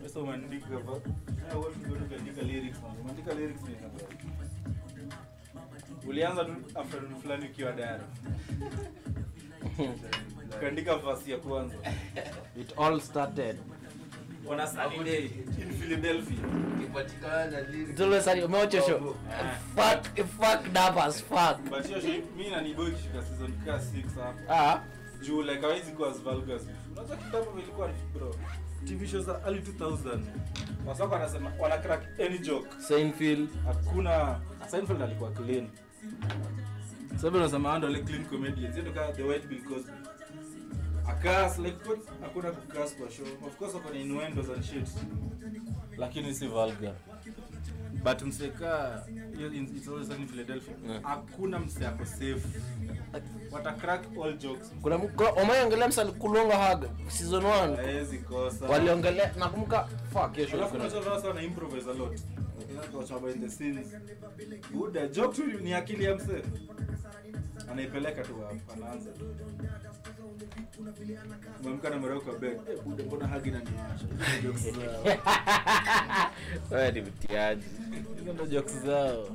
Sasa umeandika va- eh, what you gonna ukaandika lyrics man. Umeandika lyrics ni nini? Ulianza tu afternoon fulani ukiwa dara. Ukaandika verse ya kwanza. it all started On a sunny day in Philadelphia. Ikipatikana lyrics. It's always sunny. Umewacha show? Fuck, fucked up as fuck. But hiyo show mimi na Niboy kishika season ka 6 hapo. Ah, Juu like hawezi kuwa as vulgar as before. Unajua kitambo vilikuwa ni bro. TV shows za early 2000. Wasako wanasema wana crack any joke. Seinfeld. hakuna Seinfeld alikuwa clean sababu unasema ando like clean comedians ndio kama the white bill cosby akas like what hakuna kukas kwa show of course wako na innuendos and shit lakini si vulgar but mseka hiyo in- it's always sunny in Philadelphia Yeah. hakuna mse ako safe wata crack all jokes kuna kuna- umeongelea msali kulonga haga season 1 haezi kosa waliongelea nakumbuka fuck hiyo show Alafu ilikuwa na- unajua sasa wana improvise a lot. Watch behind the scenes. Buda, joke tu ni akili ya mse. Anaipeleka tu hapo, anaanza. Mwamka na mreo kwa bed. Eh, Buda, mbona hagi na niwasha? Hizo jokes zao. wewe ni mtiaji Hizo ndo jokes zao.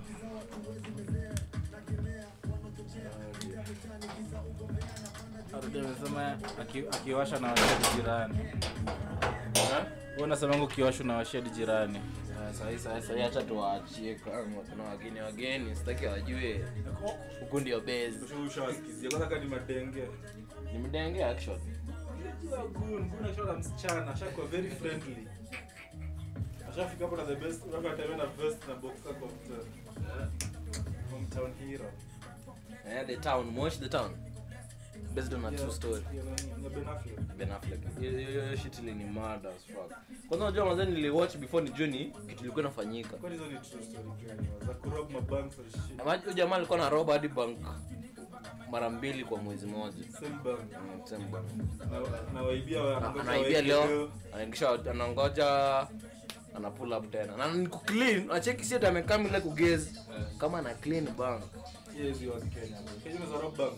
Arudi amesema aki- akiwasha na washedi jirani. Wewe unasema ngo kiwasha na washedi jirani. sahii sahii sahii hata tuwaachie kama kuna wageni wageni sitaki wajue huku ndio base Ushawasikizia kwanza kama ni madenge. ni mdenge action Unajua Gun, Gun akishaona msichana ashakuwa very friendly. Ashafika hapo na the best, labda atembea na vest na boxer kwa mtown. Hometown hero. eh the town mosh the town based on a true story Yeah, nani, ya Ben Affleck. Ben Affleck hiyo hiyo- hiyo shit ni mad as fuck kwanza unajua mwanzo niliwatch before nijue ni kitu ilikuwa inafanyika Kwani hizo ni true story gani? Za kurob mabanks and shit. Ama huyo jamaa alikuwa na roba hadi bank mara mbili kwa mwezi mmoja Same bank. Mm, same bank. Na- na waibia wa- Na- anangoja anaibia waeke leo anaingisha anangoja ana pull up tena na ni clean acheki si ati amekaa ile kugezi kama ana clean bank Yeah, hizi wa Kenya. Kenya ni za rob bank.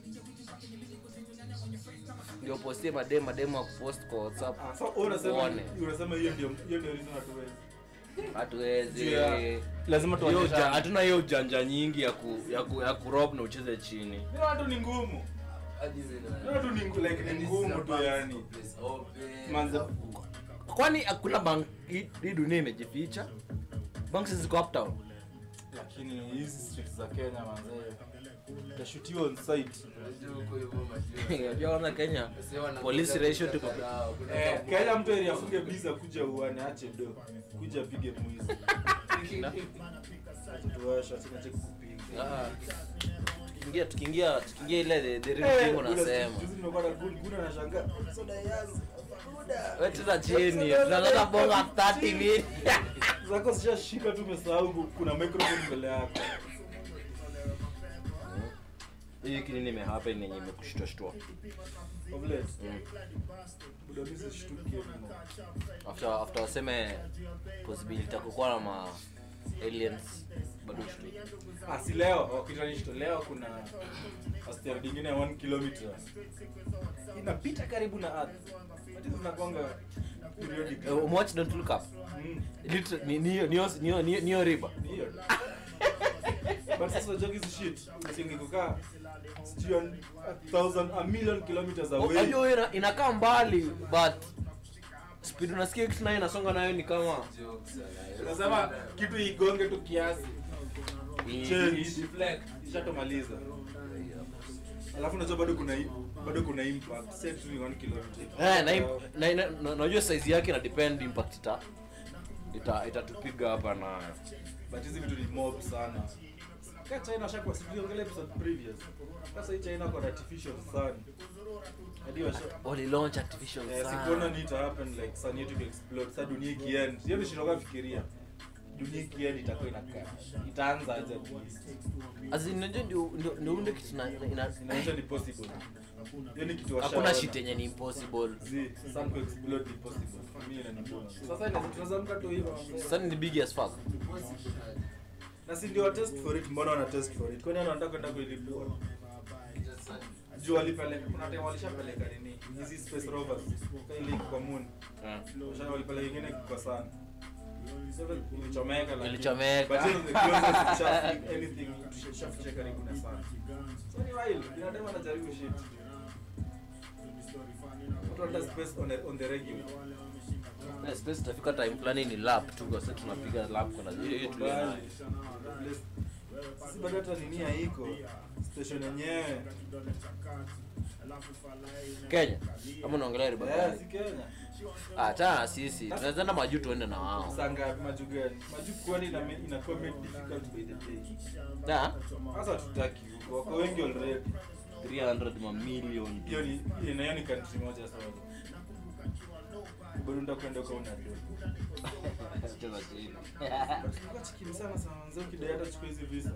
ndio postie madem madem wa kupost kwa whatsapp Ah, so wewe unasema Uone. unasema hiyo ndio hiyo ndio reason hatuwezi. hatuwezi Juu ya- lazima Hiyo tuonyeshe. uja- hatuna hiyo ujanja nyingi ya ku, ya ku, ya kurob na ucheze chini Ni watu ni ngumu. Hadi zile- Ni watu ni ngu- like ni Yaani ngumu zina tu banks yani. for place open. Manze kwani hakuna bank hii hii dunia imejificha banks ziko uptown lakini hizi street za Kenya manze utashutiwa on site. Unajua huko hivyo majua. unajua wana Kenya Sasa wanakuja police ratio tuko kadhaa, kuna Eh, kama- Kenya mtu eri afunge biza kuja uane ache do kuja apige mwizi. Tuwasha sina cha kupiga. Ah. tukiingia tukiingia tukiingia ile the, the real Eh, thing kuna unasema juzi nimekuwa na gun gun anashangaa. Soda yangu. Buda. wewe tuna chini tunataka bonga 30 minutes Zako zishashika tu umesahau ku- kuna microphone mbele yako. hii kinini imehappen yenye imekushtua shtua Of late. Mm. Buda mimi sishtuki mno. after after waseme possibility ya kukuwa na ma aliens bado shtui Ah, si leo wakitanishto leo kuna asteroid nyingine ya 1 kilometer inapita karibu na earth Ati zinakwanga periodic uh, watch don't look up Mm, Liter- ni ni ni ni ni ni riba ni hiyo but sasa unajua hizi shit usingekukaa sijui an- a thousand a million kilometers away unajua ina, inakaa mbali but speed unasikia kitu nayo inasonga nayo ni kama Jokes, ala. unasema kitu igonge tu kiasi i- Change. i- deflect ishatomaliza alafu unajua bado kuna i- bado kuna impact set tu ni 1 kilometer Eh, na im- na- na- na- najua size yake ina depend impact ita ita itatupiga hapa nayo but hizi vitu ni mob sana ka china shakwa siviongelea episode previous sasa hii china kwa artificial sun hadi washa wali launch artificial eh, sun. sikuona ni ita happen like sun yetu explode sasa dunia ikiend hiyo ni shinoka fikiria dunia ikiend itakuwa inakaa itaanza aje at least As in, unajua ndio ndio ndio unde kitu na ina- inaonyesha ni possible hiyo ni kitu hakuna washaona. shit yenye ni impossible Zi, sun ku explode ni possible mimi inanibona sasa ina- tunaweza mka tu hivyo sun ni big as fuck na si ndio wa test for it mbona wana test for it kwani wanataka kwenda kuilipua juu walipeleka kuna time walishapeleka nini hizi space rovers kwa ile kwa moon Eh. Washa- walipeleka ingine kwa sana Sasa ilichomeka lakini- Ilichomeka. but hiyo ni the closest tushafika anything tushafikisha karibu na sana so ni wild binadamu anajaribu shit watu wanataka space on the, on the regular Eh, space itafika time fulani ni lap tu kwa sababu tunapiga lap kuna hiyo hiyo tuliyo nayo. sisi bado hata nini haiko station yenyewe Kenya ama unaongelea riba Eh, gani? si Kenya Hata na sisi tunaweza enda majuu tuende na wao. saa ngapi maju gani maju kwani ina inakuwa made difficult by the day Da, sasa tutaki huko wako wengi already 300 mamilion. hiyo ni ina hiyo ni country moja sawa bado ndio kwenda kwa una do Cheza chini. Tulikuwa chikim sana sana mzee ukidai hata chukua hizi visa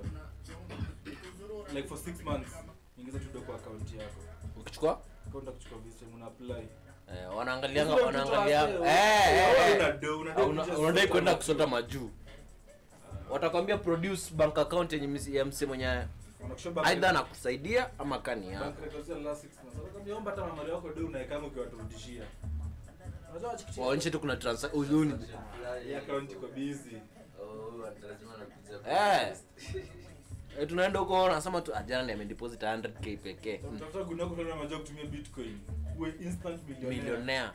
like for 6 months ingiza tu do kwa account yako Ukichukua kwenda kuchukua visa una apply eh, wanaangalianga Sio wanaangalia mtu eh wake, eh, wewe eh. una do, una do Una- kuja unadai sasa. kwenda kusota majuu watakwambia produce bank account yenye msi- ya mse mwenye Wanakushow bank aidha records. anakusaidia ama kani yako Bank records ya last 6 months. Wanakwambia omba hata mamari wako do unaekanga ukiwaturudishia unajua wachikichi waonyeshe tu kuna transa- uzuni hii account iko busy Oh, ati lazima anakuja Eh. Eh, tunaenda huko nasema tu ajana ni amedeposit 100k pekee Mm, tafuta guni yako tena unajua kutumia bitcoin uwe instant millionaire millionaire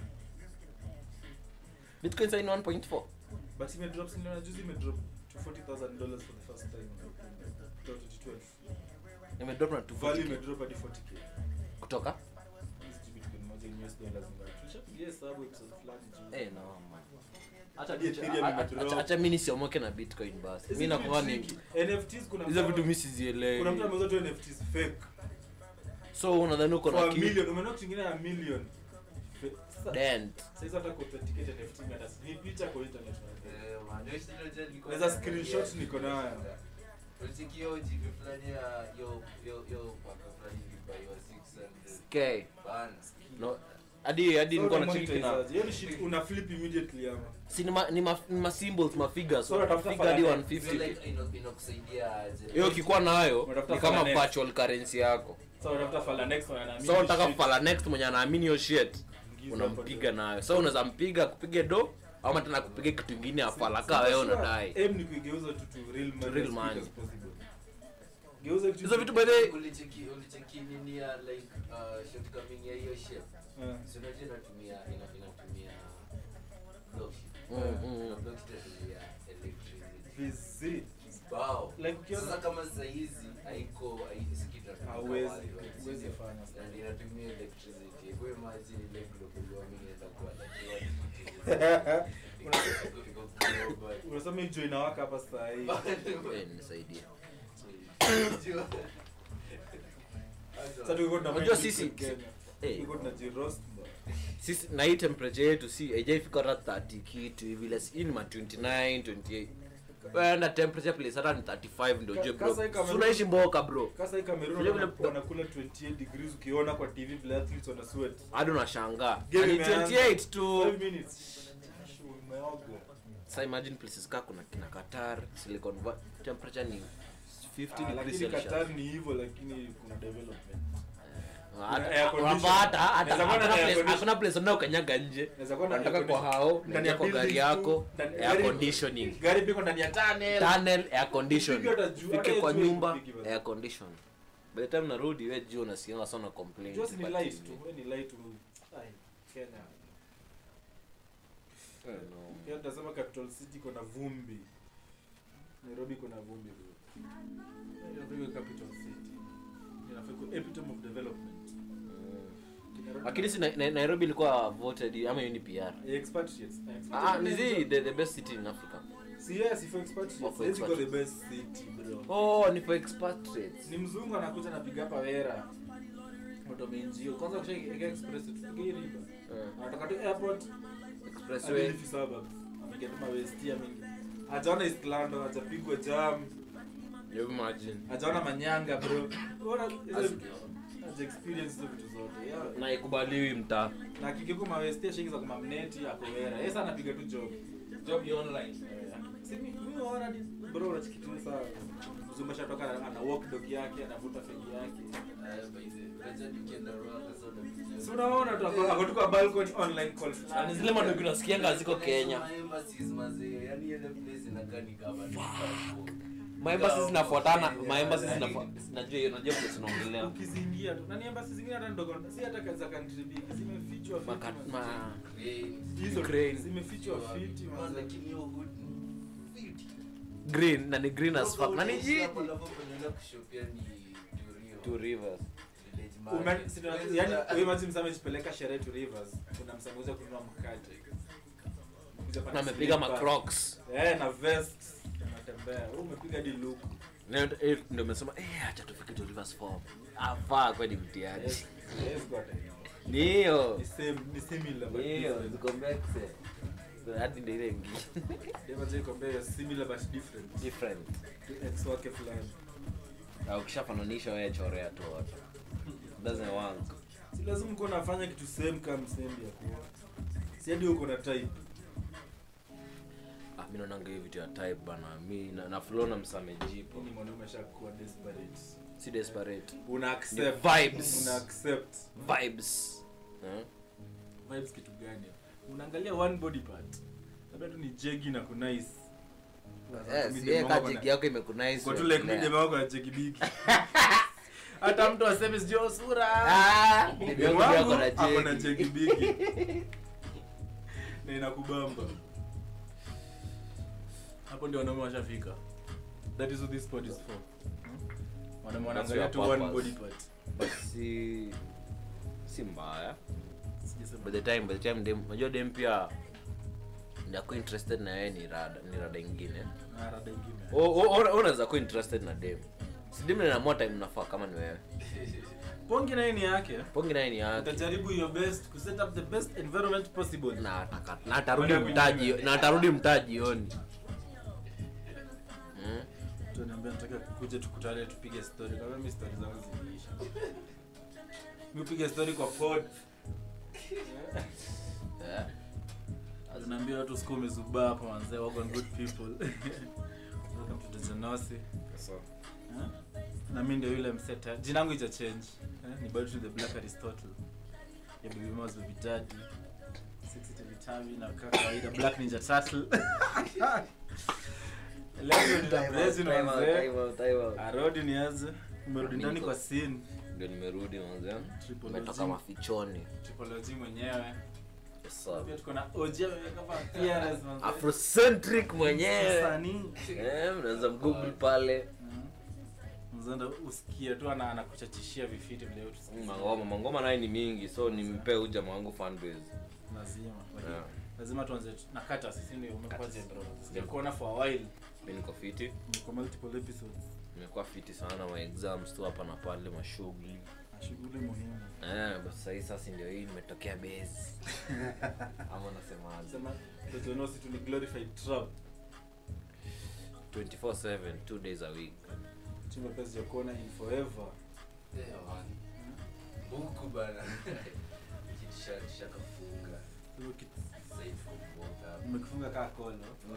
bitcoin sasa ni 1.4 but ime drop siniona juzi ime drop to 40000 dollars for the first time kutoka 2012 imedrop na value ime 240k drop hadi 40k kutoka Hizi bitcoin moja ni US dollars ngapi tulishapigia hesabu episode fulani juu eh no man acha Hadi Ethereum acha- imedrop. acha- acha mimi nisiomoke na bitcoin basi Hizi mimi vitu nakuwa ni tricky. NFTs kuna hizo mtu- vitu mimi kuna mtu sizielewi ameuza tu NFTs fake so unadhani uko for na a kitu million umeona kitu kingine ya million Fe- sasa- dent sasa hata kuauthenticate NFT meta ni picha kwa internet Eh, man, hiyo shida unajua nilikuwa Naweza naangalia screenshot niko nayo. Ulisikia hiyo jivi fulani ya yo yo yo paka fulani ilibaiwa 600 okay bana. no hadi hadi nilikuwa na cheki na monetize hiyo ni shit una flip immediately ama si ni ma, ni ma, ni ma symbols ma figures So unatafuta figure hadi fala- 150 So like ino- inakusaidia aje? hiyo ukikuwa nayo Unatafuta ni kama fala next. virtual currency yako so unatafuta fala next one anaamini so unataka shit. fala next mwenye anaamini hiyo shit Ingiza unampiga hapo nayo so unaweza mpiga kupige do ama tena kupige kitu ingine afalaka wewe Sure, unadai aim ni kuigeuza tu to real money real as quick money. as possible. Geuza kitu hizo vitu by the way Ulicheki ulicheki nini ya like uh, shortcoming ya hiyo shape. Eh. Si unajua inatumia ina- inatumia blockchain. Mm, mm, Na mm. blockchain inatumia electricity. Vizi. Wow. Like ukiona- Sasa kama saa hizi haiko hai- si kitu inatumika Hauwezi- worldwide, huwezi sindio? fanya sana. Na inatumia electricity. Kwa hiyo imagine ile global warming inaweza kuwa like iko- iko global. unasema hiyo jua inawaka hapa saa hii Eh, nisaidie sasa tulikuwa tuna Unajua mind sisi- Kenya. Eh. tulikuwa tunajiroast bro. sisi na hii temperature yetu si haijaifika hata 30 kitu hivi la hii ni ma 29 28 wewe na temperature place hata ni 35 ndio ujue bro Kasa hii kama- Si unaishi mboka bro Kasa hii Cameroon Vile vile- wana- wanakula 28 degrees ukiona kwa TV vile athletes wana sweat. hadi unashangaa Game ni imeanza. 28 tu 5 minutes. Jasho umeoga. sasa imagine places ka kuna kina Qatar Silicon Valley temperature ni 50 Ah, degrees lakini Celsius Qatar ni hivyo lakini kuna development. Hata- air condition. unapata hata Inaweza kuwa na hakuna air place- condition. hakuna place unao kanyaga nje Inaweza kuwa na unataka air kwa condition. hao Ndani ndani ya kwa gari buildings yako tu, ndani- air gari- conditioning Gari piko ndani ya tunnel. tunnel air condition Upige hata juu, hata fike kwa juu nyumba upige basi. air condition by the time narudi we juu unasikia sana complain Just ni but light TV. tu, wewe ni light tu. Ai, Kenya. Eh, no. Pia tunasema capital city iko na vumbi. Nairobi iko na vumbi bro. Nairobi iko capital city. Inafaa iko epitome of development. Nairobi- lakini si Na- Na- nairobi ilikuwa voted ama hiyo ni pr Eh, expatriates. Eh, ah ni expatriates. zi the, the best city in africa Si yes, for expatriates. Oh, for Hizi iko the expatriates. best city bro. oh ni for expatriates Ni mzungu anakuja anapiga hapa wera. Moto menjio. Kwanza kushika express tupige hii riba. Eh, Anatoka tu airport expressway Adilifi suburbs. Ameingia tu mawesti ameingia. Hajaona East London, hajapigwa jam. you imagine hajaona manyanga bro Bora hizo- As- haja experience hizo vitu zote yeah. na ikubaliwi mtaa na kikiko mawestia shingi za kumamneti akowera yesa anapiga tu job job online Si mi- mi naona ni- bro unachikitu sana mzumba shatoka ana ana walk dog yake anavuta fegi yake Aya, by the way, unajua nikienda Rwanda, so unapitia- si unaona tu ako ako tu kwa balcony online call Na fulani. ni zile madogo unasikianga ziko Kenya. Ma embassies, mazee, yani ile place inakaa ni kama ni passport. maembasi zinafuatana maembasi najua hiyo najua vile tunaongelea ukizingia tu nani embassy zingine hata ndogo si hata za country big zimefichwa fiti Maka- manze. ma- Cranes. hizo Ukraine. zimefichwa fiti Man, manze. lakini hiyo hood ni fiti. green na ni green as fuck na ni Hapo jiji hapo panaenda kushopia ni Turio. two rivers Village Ume- market. si tuna- yani huyu mati msame jipeleka sherehe to rivers kuna msameuza kununua mkate Kuja pata na amepiga slipper. macrocs eh na vest anatembea wewe umepiga di look ndio umesema eh acha tufike two rivers form afaa kweli mtiaji yes yes got it ni hiyo ni same ni similar but Ni hiyo different. ziko mbexe hadi ndio ile ingine Deva je compare similar but different different ex wake fulani au ukishafananisha wewe chorea tu watu doesn't work si lazima uko unafanya kitu same kama same ya kuwa si hadi uko na type ah mimi naona hiyo vitu ya type bana mimi na, na flow na msame jipo ni mwanaume ashakuwa desperate si desperate una Ni accept vibes. una accept vibes eh? vibes kitu gani unaangalia one body part labda tu ni jegi na kunice yes yeye kajiki yako imekunice kwa tu like mimi wako na jegi bigi hata mtu aseme sio sura ah Demu ndio wangu yako na ako na jeki jegi bigi na inakubamba hapo ndio wanaume washafika that is what this pod is for Hmm? wanaume wanaangalia tu your one purpose. body part but si si mbaya Sijasema. by the time by the time dem unajua dem pia ndako interested na yeye ni rada ni rada ingine Ah, rada ingine. O- o- o- unaweza kuwa interested na dem si dem inaamua time nafaa kama ni wewe pongi naye ni yake pongi naye ni yake utajaribu your best ku set up the best environment possible na ataka- na atarudi Kwenda mtaji kunywa. na atarudi mtaji jioni Mm. tunaambia nataka kuja tukutane tupige story kama mimi story zangu ziliisha mimi upige story kwa pod Eh. tunaambia watu siku umezubaa hapa manzee wako on good people welcome to the Genosi Eh? na mimi ndio yule mseta jina langu ija change eh? ni bado to the black aristotle ya baby mouse baby daddy sexy to vitamin na kaka kawaida black ninja turtle leo ndio blazing Time out, manzee time out, time out. arodi niaze umerudi ndani Niko. kwa scene ndio nimerudi manze Triple umetoka OG. mafichoni typology mwenyewe Yes, sir. pia tuko na OG ameweka hapa appearance manzee afrocentric mwenyewe Msanii. Eh, mnaweza mgoogle pale mzanda usikie tu ana anakuchachishia vifiti vile yote Mm, mangoma mangoma naye ni mingi so nimpee huyu jamaa wangu fanbase lazima Yeah. lazima tuanze tu- na kata sisi ndio umekwaje bro sijakuona for a while mi niko fiti niko multiple episodes nimekuwa fiti sana ma exams tu hapa na pale mashughuli na shughuli muhimu eh, but sahii sasa ndio hii nimetokea base ama nasemaje sema tojonosi tu ni glorified trap 24/7 two days a week chimba pesa ya kuona in forever Eh, man. Huku bana. Kitisha- kishakafunga. Hiyo kitu Sasa hivi kufunga. umekifunga kaa kolo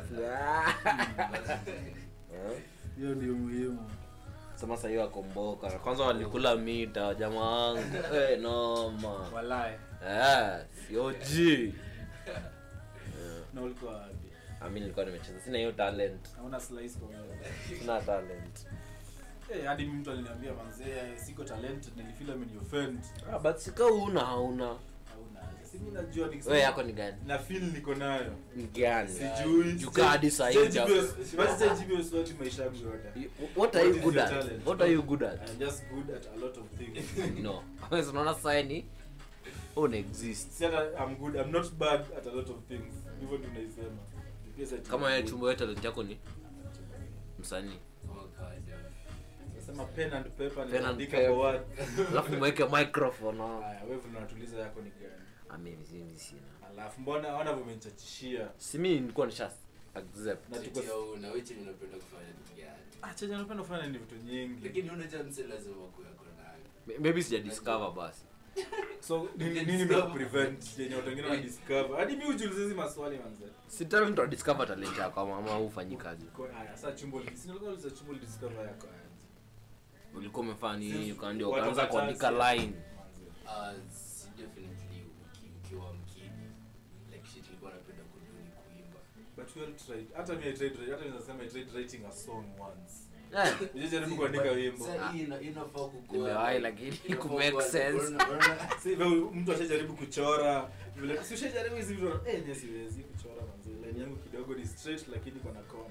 Eh? hiyo ndio muhimu sema sahii wakomboka na kwanza walikula mita jamaa wangu eh, noma walae eh, sioji na ulikuwa wapi ami nilikuwa nimecheza sina hiyo talent hauna slice kwa wewe sina talent Eh, hadi mimi mtu aliniambia manzee siko talented nilifeel ame offend ah, but sika una hauna hauna si mimi najua nikisema wewe yako ni gani na feel niko nayo ni gani sijui Jukaa hadi saa hii Sijajibu huja- hiyo- basi sijajibu hiyo swali maisha yangu yote You- what are you What is good your at talent? what are you good at I'm just good at a lot of things no Wewe unaona sasa ni una exist si hata I'm good I'm not bad at a lot of things hivyo ndio naisema Pia sasa kama wewe good. chumba wewe talent yako ni msanii Oh, God. Nasema pen and paper Pen and nitaandika paper. kwa word alafu mweke microphone hapo. haya wewe unatuliza yako ni gani Ah, mimi mimi sina alafu mbona ona vumenichachishia si mimi nilikuwa nisha accept Na tuko- Cheti ya una, wewe chenye unapenda kufanya ni gani? ah chenye napenda kufanya ni vitu nyingi Lakini una chance lazima kuwa yako nayo. maybe sija discover basi so nini nini prevent yenye watu wengine wana discover hadi mimi hujiuliza hizi maswali manze si tena mtu adiscover talent yako ama ama hufanyi kazi Kwa- haya sasa chumbo li- si nilikuwa nauliza chumbo li discover yako aje ulikuwa umefanya nini Sisi- ukaandia watu ukaanza watatu, kuandika line manze. Ah, si definitely uki- ukiwa mkini like shit ilikuwa napenda kuduni kuimba but we all tried hata mimi I tried hata naweza sema I tried writing a song once Eh, Unajaribu kuandika wimbo Sasa hii ina- inafaa kukua- Nimewahi, lakini inafaa ku make kuwa- sense. unaona- unaona- si hivyo mtu ashajaribu kuchora vile si ushajaribu hizi vitu eh mimi siwezi kuchora manze line yangu kidogo ni straight lakini iko na kona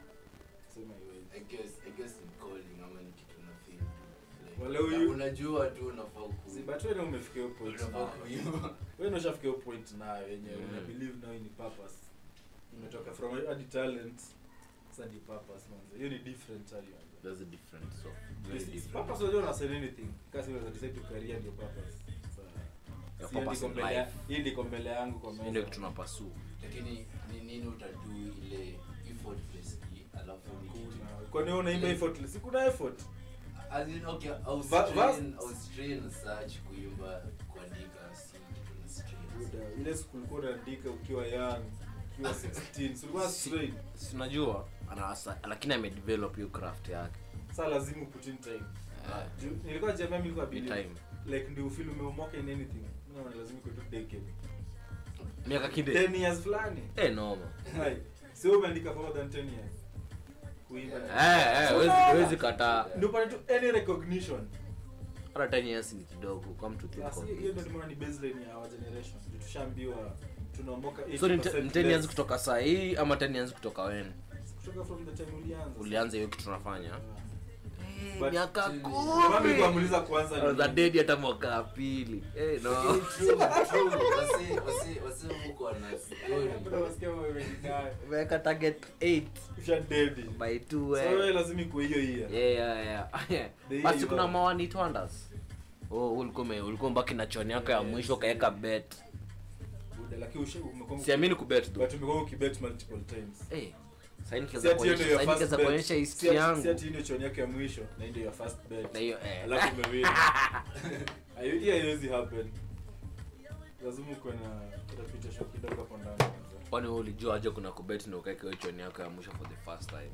sema iweje I guess- I guess ni calling ama ni kitu na feel tu. Like, Wale huyu- unajua tu unafaa ku- si but wewe umefikia hiyo point unafaa nayo. kuimba. wewe ndio ushafikia hiyo point nayo yenyewe Mm. una believe now ni purpose umetoka from hadi talent sasa ni purpose manze hiyo ni different hali manze That's a different so very Yes, different. purpose unajua una say anything kasi unaweza decide to career ndio purpose Sasa, Your si hii purpose ndiko in mbele ya- life. hii ndiko mbele yangu kwa Hii meza ndio kitu napasu lakini ni nini utadu ile effortlessly alafu ni kitu Kuna- kwani wewe unaimba effortless si kuna effort As in, okay, I was Va- trained- vas- I was trained as such kuimba kuandika si kitu na strings. Buda, ile siku ulikuwa unaandika ukiwa young ukiwa 16 si ulikuwa Si- straight sinajua anawasa lakini amedevelop hiyo craft yake sasa lazima put in time Eh, Ju- nilikuwa jamii nilikuwa ni believe time like ndio feel umeomoka in anything no lazima kwa tu decade miaka kinde 10 years fulani eh noma Hai. sio umeandika for more than 10 years kuimba eh eh So, huwezi unaona? huwezi kataa ndio pale tu any recognition hata 10 years ni kidogo come to think Basi, of hiyo it ndio tumeona ni baseline ya our generation Ndio tushaambiwa tunaomoka so ni 80% 10 years less. kutoka saa hii ama 10 years kutoka when kutoka from the time ulianza ulianza hiyo kitu tunafanya Ah. Eh, But- miaka Ndio Ndio maana nilikuwa kumi namuuliza kwanza za ni- dedi hata mwaka wa pili eh no Lakini true, true. Wase- wase- wase huko wana story. Bro, unasikia wewe umejidai. umeweka target 8 Usha dedi. by 2 So wewe lazima ikuwe hiyo hiyo. yeah yeah yeah The year basi you kuna are- mawani twanders oh ulikuwa ume- ulikuwa mbaki na choni yako ya mwisho ukaweka bet Buda, lakini usha- umekuwa- siamini kubet though but umekuwa ukibet multiple times. eh sasa Si nikiweza ati hiyo ndio kuonyesha your sasa first nikiweza bet. kuonyesha Si history ati- yangu si ati hii ndio choni yako ya mwisho na hii ndio your first bet. na hiyo eh Alafu umewin. Hayo- hiyo haiwezi happen. Lazima ukuwe na reputation kidogo hapo ndani kwanza. kwani wewe ulijua aje kuna kubet na ukaweka hiyo choni yako ya mwisho for the first time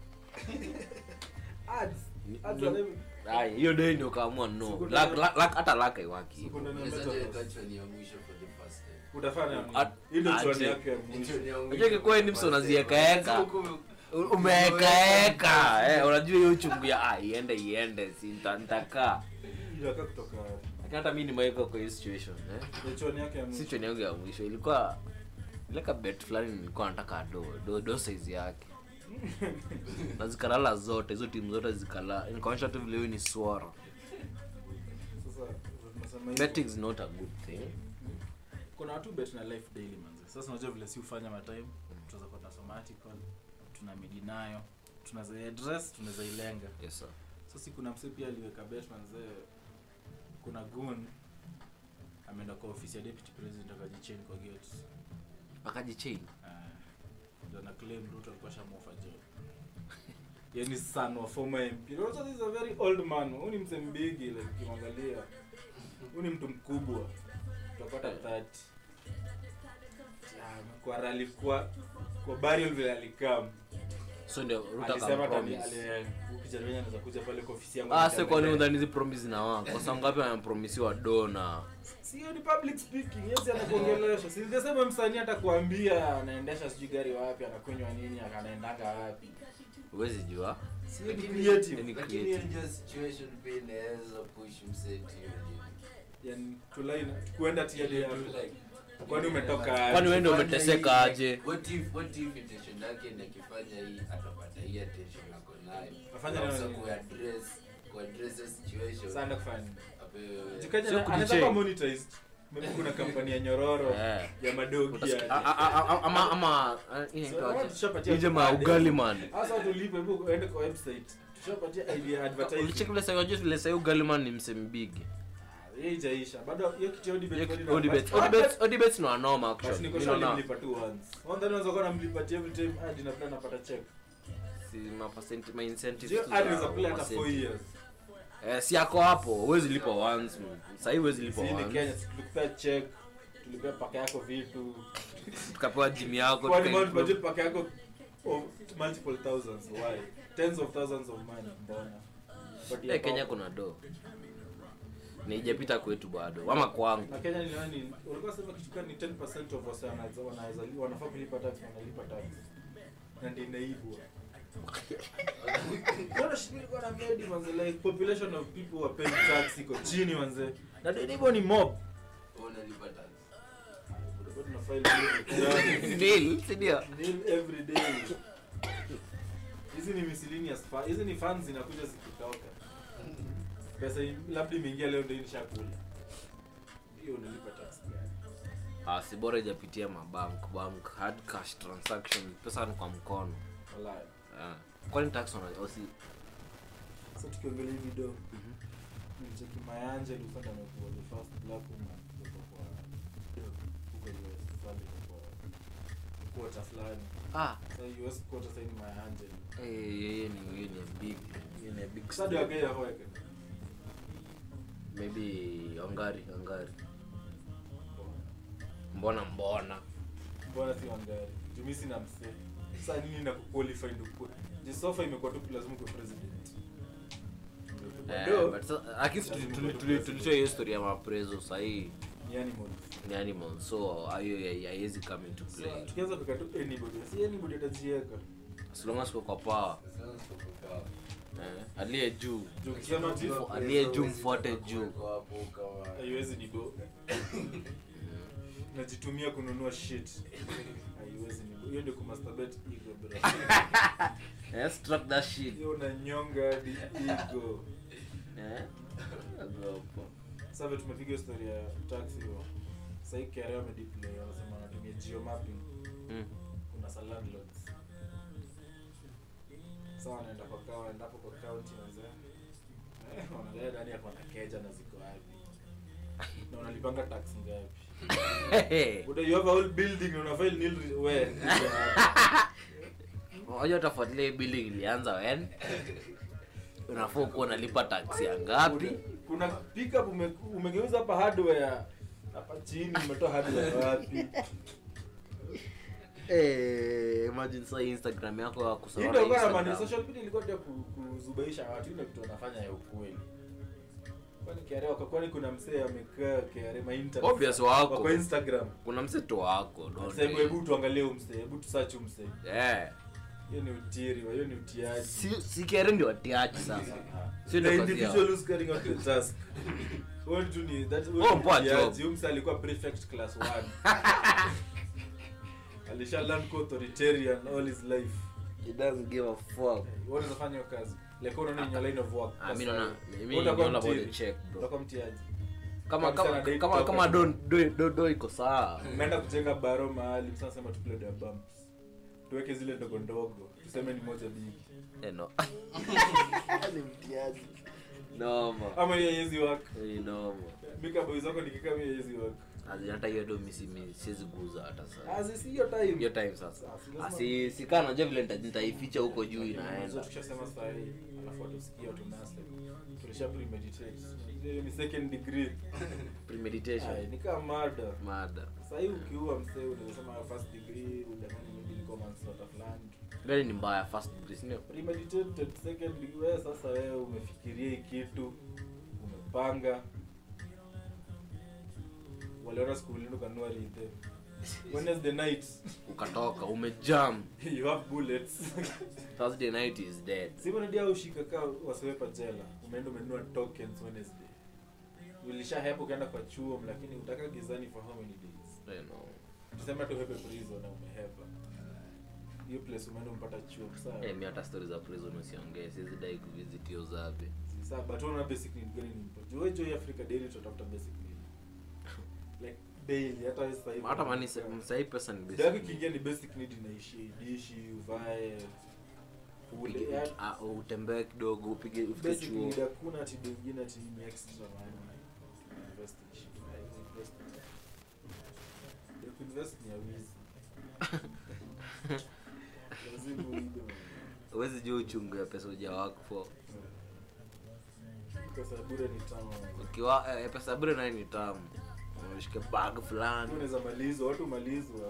Ads. Ni- Ads ni- are every- ai hiyo day ndio kaamua no Siku Luck- ndani- luck- luck- hata laka iwaki Siku ndani ya Unawezaje metaverse. weka choni ya mwisho for the first time? Utafanya nini? At- Hii ndio choni aje. yako ya mwisho. Choni ya mwisho Unajua ingekuwa for ni the mso first time. unaziekaeka. Lazima ukuwe- U- umeekaeka eh unajua hiyo uchungu ya ah iende iende si nita- nitakaa Inakaa kutoka lakini hata mimi nimeweka kwa hiyo situation eh ni choni yake ya si mwisho. choni yangu ya mwisho ilikuwa ileka bet fulani nilikuwa nataka do do do size yake na zikalala zote hizo timu zote zikala nikaonyesha tu vile hiyo ni swara Sasa tunasema hivi. betting is not a good thing kuna watu bet na life daily manze sasa unajua vile si ufanya matime tunaweza kuwa tunasoma article tuna midi nayo tunaweza address tunaweza ilenga yes sir sasa kuna mse pia aliweka bet manze kuna gun ameenda kwa ofisi ya deputy president akajichain kwa gate akajichain Ah, ndio na claim Ruto alikuwa shamofa job yani son wa former MP Ruto is a very old man huyu ni mse mbigi like ukimwangalia huyu ni mtu mkubwa utapata 30 Ah, kwa rally kwa kwa burial vile alikam so ndio Ruto alisema tani akampromise ale kijana mwenye anaweza kuja pale kwa ofisi yangu ah sasa kwani nitembelee. udhani hizi promise na wao kwa sababu ngapi anapromisiwa do na sio ni public speaking yes anakuongelesha si the same msanii atakwambia anaendesha sijui gari wapi anakunywa nini anaendanga wapi huwezi jua sio ni Lakini- creative Ni lakini hiyo creative. ndio situation pia inaweza push msee to hiyo limit. yani tulaina kuenda tiadi ya Like, kwani umetoka Kwani wewe ndio Akifanya umeteseka hii, aje? like, what if- what if intention yake ni akifanya hii atapata hii attention ako nayo Afanye Sasa nini? kuaddress kuaddress hiyo situation sana kufanya apewe- jikaja Sio anaweza kujichain. kuwa monetized maybe kuna kampani ya nyororo Eh. ya madogi Utasikia- ya a- a- a- ama ama eh, hii So, inaitwa aje? tushapatia Hii jamaa ad. ugali man hasa tulipe hebu uende kwa website tushapatia idea ya ulicheki advertising vile sasa unajua vile sasa ugali man ni msembigi Ah, hiyo ijaisha bado hiyo kitu ya Odibet bado ina- odibets but- odibets odibets no anoma but actually niko Mimi sure naona nilimlipa tu once one time unaweza kuwa namlipatia every time hadi na plan napata check si ma percent ma incentives Sio tu hadi za unaweza play hata percent. 4 years eh, si ako hapo huwezi lipa once sahii huwezi lipa Si ni once Kenya, si tulikupea check tulipea paka yako vitu tukapewa jimu yako Kwani tuka- mount budget paka yako of multiple thousands why tens of thousands of money mbona But ya Eh, kenya kwako. kuna do niijapita kwetu bado ama kwangu na Kenya ni nani ulikuwa sema kitu gani 10% of wase wanaweza wanaweza wanafaa kulipa tax wanalipa tax na ndio inaibwa Mbona shida ilikuwa na medi manze like population of people who are paying tax iko chini manze na ndio inaibwa ni mob Unalipa tax. Tulikuwa tuna file bill. Nil, si ndio? Nil every day. Hizi ni miscellaneous fa- hizi ni funds zinakuja zikitoka. Pesa i- labda imeingia leo ndio nishakula. Hiyo unalipa tax gani? Ah, si bora ijapitia mabank bank hard cash transaction pesa ni kwa mkono Wallahi. Ah. kwani tax wana osi Sasa tukiongelea hii video. Nicheki Mayanja ndio sasa amekuwa the first black woman kutoka kwa huko US fulani kwa quarter fulani. ah Sasa US quarter sasa ni Mayanja. eh yeye ni yeye ni a big yeye ni a big Sasa ndio star. akaya hoeka. maybe ongari ongari mbona mbona Mbona si Wangari? Juu mimi sina msee. Sasa nini na kuqualify ndio kwa. Jisofa imekuwa tu lazima kuwa president. Eh, Ndio. but sa- akisi tuli- tuli- tuli- tulitoa hiyo story ya maprezo sahii Ni animals. ni animal so hiyo ya- haiwezi come into So, play tukianza kuweka tu anybody. Si anybody atajiweka. as long as uko kwa power Sasa tuko kwa- eh, aliye juu Juu ukisema ati Mfo- aliye juu mfuate juu Kwa hapo kama- haiwezi ni do. Najitumia kununua shit. Haiwezi ni do. Hiyo ndio kumasturbate ego bro. eh, struck that shit Hiyo unanyonga hadi ego. eh ogopa Sasa vile tumepiga hiyo story ya taxi hiyo. Sasa hii KRA wamedeploy wanasema wanatumia geomapping. mm. kuna sa landlords sa wanaenda kwa kawa wanaenda hapo kwa county wazee eh, wanaangalia nani ako na keja na ziko wapi na unalipanga tax ngapi Buda, you have a whole building na una file nil re- where unajua utafuatilia hii billing ilianza wen unafaa kuwa unalipa taksi ya ngapi kuna pickup ume, umegeuza hapa hardware hapa chini umetoa hardware wapi Eh, imagine sasa hii instagram yako ya Hii kusoma ndio kwa maana Instagram. social media ilikuwa ndio ku- kuzubaisha watu ile kitu wanafanya ya ukweli kwani KRA kwa kwani kuna msee amekaa KRA ma internet Obvious wako. kwa Instagram kuna mseto wako don't Sasa hebu they? hebu tuangalie huyu msee, hebu tusearch huyu msee. Eh. Hiyo ni utiri, hiyo ni utiaji. si si kere ndio watiaji sasa Ah. Sio The ndio kazi individual yao. who's carrying out the task. Huyo tu ni that huyo Oh, ni poa utiaji. job. Huyo msee alikuwa prefect class 1. Alisha learn ku authoritarian all his life. He doesn't give a fuck Wewe unaweza fanya hiyo kazi. Like unaona in your line of work. Ah, mimi naona mimi Wewe utakuwa naona about the mtiri. check bro Utakuwa mtiaji. kama Kama kama sana date kama token. kama don do do, do iko sawa Umeenda kujenga baro mahali, sasa sema tupile the bumps. Tuweke zile ndogo ndogo. Tuseme ni moja big. eh no ni mtiaji noma Ama hiyo haiwezi work. ni noma Mika boys wako nikikaa mimi haiwezi work. Azi, hata hiyo do misi mimi siwezi kuuza hata sasa Azi si hiyo time. hiyo time sasa Sasa, lazima- asi sikaa najua vile nita- nitaificha huko juu Sasa inaenda tukishasema saa hii alafu watusikia watu nasa tulisha premeditate hiyo ni second degree Ay, premeditation ni kama mada mada saa hii ukiua msee unasema first degree udangani maybe ilikuwa manslaughter fulani gani ni mbaya first degree si ndio premeditated second degree wewe sasa wewe umefikiria hii kitu umepanga waliona skuli ukanua rithe wednesday night ukatoka umejam you have bullets thursday night is dead simonadia ushika kaa wasiwepa jela umeenda umenunua tokens wednesday ulisha hepa ukaenda kwa chuo lakini utaka gizani for how many days you know tuseme tu hepe prison na umehepa hiyo place umeenda umpata chuo sawa eh mi hata stories za prison usiongee siwezi dai kuvisit hiyo zabe sawa but unaona basic need gani ni important juu wewe juu Africa daily tutatafuta basic need like daily hata wewe sasa hivi hata mani sahii pesa ni Ndio yake basic kiingia ni basic need inaishi dishi uvae ule Upige- ya- ah, utembee kidogo upige ufike basic chuo need hakuna ati bengine ati ni extra man invest in shit Like, invest ya kuinvest ni ya wizi lazima uibe man. huwezi jua uchungu ya pesa uja wako for pesa ya bure ni tamu ukiwa eh, pesa bure naye ni tamu unashika bag fulani unaweza malizwa watu malizwa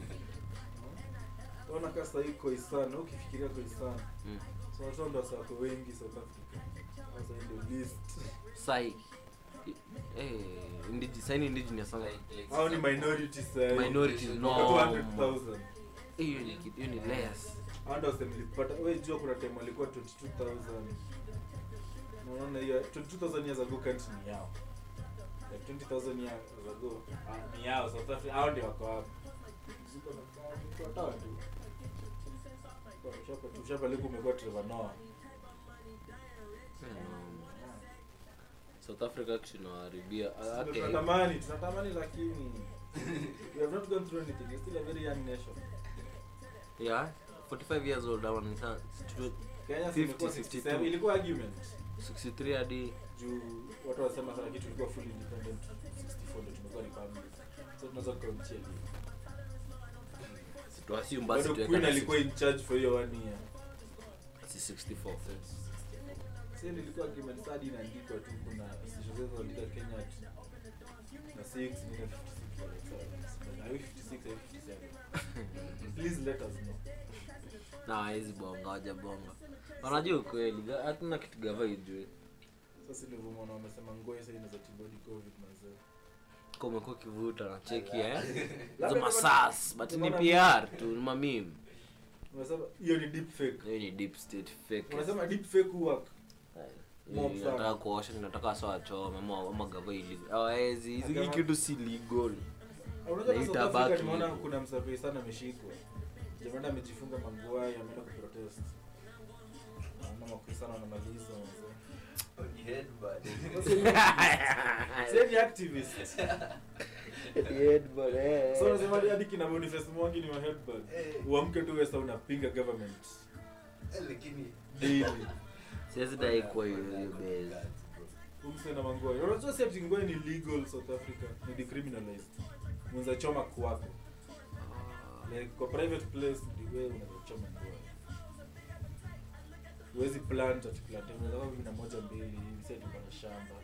ona kaa sahii koisan ukifikiria koisan Mm. so watu ndo wasa wako wengi south africa sasa hii ndio list sai eh indigi saini indigenous sana hao ni minority sahii minority no Watu 200,000 hiyo ni kitu hiyo ni less hao ndo wase nilipata we jua kuna time walikuwa 22000 Na unaona hiyo 22000 years ago country ni yao like 20000 years ago ah, ni yao south africa hao ndio wako hapo ziko na kwa tawa tu Ushapa- ushapeleka umekuwa Trevor Noah Mm. south africa actually nawaribia Ndio okay tunatamani tunatamani lakini we have not gone through anything We're still a very young nation yeah 45 years old ama ni sana Kenya 50, imekuwa 52. 67 ilikuwa argument 63 hadi juu watu wasema sana kitu ilikuwa fully independent 64 ndio tumekuwa republic so tunaweza kukauntia tuasium basi bado tuweka queen na alikuwa in charge for hiyo one year 64 sasa nilikuwa argument sadi inaandikwa tu kuna station zetu zinaandika Kenya at na 6 ni 56 are we 56 are we 57 please let us know na hawezi bonga wajabonga wanajua ukweli ga- hatuna kitu gava ijue sasa ndio vumona wamesema ngoe sasa inaweza tibodi covid mazee Kwa umekuwa ukivuta na cheki eh Labda hizo kama- masas but ni unaona- pr tu ni mamim unasema hiyo ni deep fake hiyo ni deep state fake unasema deep fake work Mob Eh, sana. nataka kuosha nataka sawa choma ama ama gava illegal hawezi hizi hii Agama- kitu si legal unajua Na kwa South itabaki Africa nimeona hivyo. kuna msafiri sana ameshikwa jamani amejifunga manguai ameenda kuprotest naona makrisana wanamaliza wazee Ni headband. Sasa ni activist so unasema hadi- hadi kina Boniface Mwangi ni wa headband Eh. uamke tu wewe sasa unapinga government Eh, lakini daily siwezi dai kuwa hiyo hiyo base umse na manguai unajua si ati ngoi ni legal South Africa ni decriminalized unaweza choma kwako like kwa private place ndio wewe unaweza choma ngoi huwezi plant ati plant unaweza kama na moja mbili hivi sasa tuko na shamba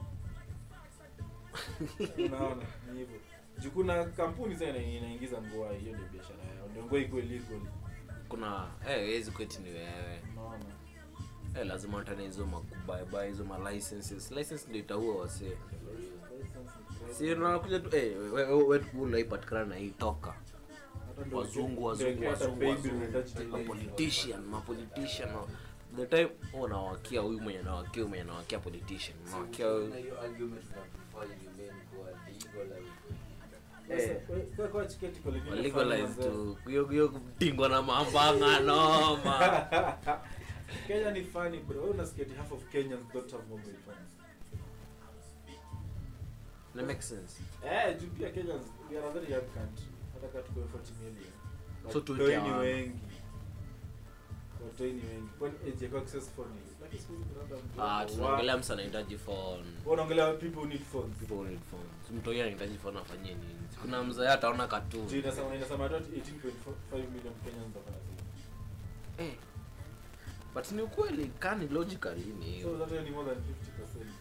unaona ni hivyo juu kuna kampuni sasa ina- inaingiza ngoi hiyo ndio biashara yao ndio ngoi ikuwe legal kuna eh hawezi kweti ni wewe unaona eh lazima utane hizo makubaeba hizo ma licenses license ndio itaua wasee si unakuja tu eh wewe wewe unaipatikana na hii toka Hata ndio- wazungu ndio wazungu hata wazungu baby wazungu unahitaji delay. mapolitician mapolitician the time wewe unawakia huyu mwenye anawakia huyu mwenye anawakia politician unawakia na huyu hiyo argument una prefer remain kuwa legal au Sasa, we- kwa- kwa chiketi kwa lingine legalize fanya tu hiyo hiyo kutingwa na mambanga noma Kenya ni funny bro. Wewe unasikia ati half of Kenyans don't have mobile phones. na make sense Eh, juu pia Kenyans we are a very young country. Hata kama tuko 40 million. So But tuweke watoi ni hawa. wengi. Watoi ni wengi. Kwani age ya access phone ni? Lakini siku hizi kuna hata mtu ah wa- tunaongelea msa anahitaji phone Wewe unaongelea people who need phones. people need phones mtu yeye anahitaji phone afanyie nini kuna mzee ataona Juu cartoon inasema inasema hata 18.5 million Kenyans wako na simu. eh but ni ukweli kani logically ni So hiyo that ni more than 50%.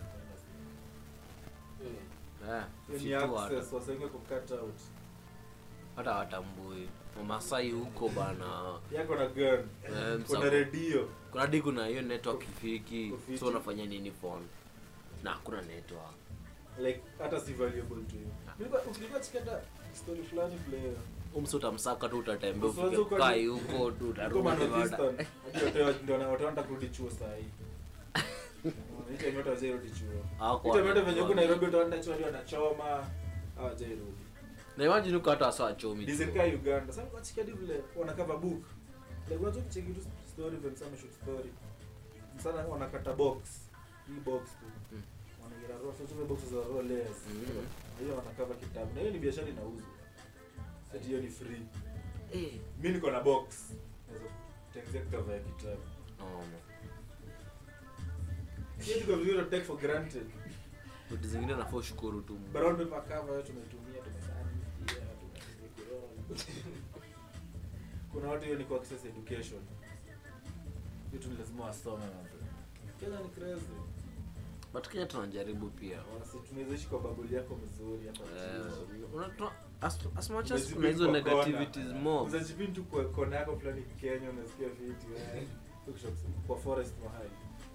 eh Hiyo ni si tu hata- access wasenge ku cut out. hata watambui wamasai huko bana Yako na gun. Eh, Kuna msa- redio. kuna hadi kuna hiyo network ifiki Kufiti. so unafanya nini phone na hakuna network like hata si valuable to you Nilikuwa- ukilikuwa chikata story fulani vile umsi utamsaka tu utatembea Usiwaze ufike uko kai ni- huko tu uko utarudi Northeastern, baada hadi watu ndio wana- wataenda kurudi chuo saa hii Unaona, hii time yote hawajairudi chuo Hawako Hii time yote wana- venye huku Nairobi utaenda chuo hadi wanachoma hawajairudi na imagine uko hata wasa chomi Design kaa Uganda sasa kwa chiki hadi vile wana cover book like unajua kucheki tu story vile msama shoot story msana wanakata box hii box tu Mm. wanagira roll sasa zile boxes za roll layers Mhm. hiyo wanakava kitabu na hiyo ni biashara inauzwa sasa hiyo ni free eh mi niko na box naweza kutengenezea cover ya kitabu no Sio tuko vizuri take for granted vitu zingine nafaa ushukuru tu brown paper cover yote tumetumia tumesani pia tumeroll kuna watu hiyo ni kwa access education vitu ni lazima wasome mambo Kenya ni crazy but kenya tunajaribu pia Wasi, tunaweza ishi kwa bubble yako mzuri hapa Eh, chini. una- tuna- as, as much as Umejipin kuna hizo kwa negativities kona. more Unajipin tu kwa kona yako fulani Kenya unasikia fiti wewe. Ukisha kusema, kwa forest mahali.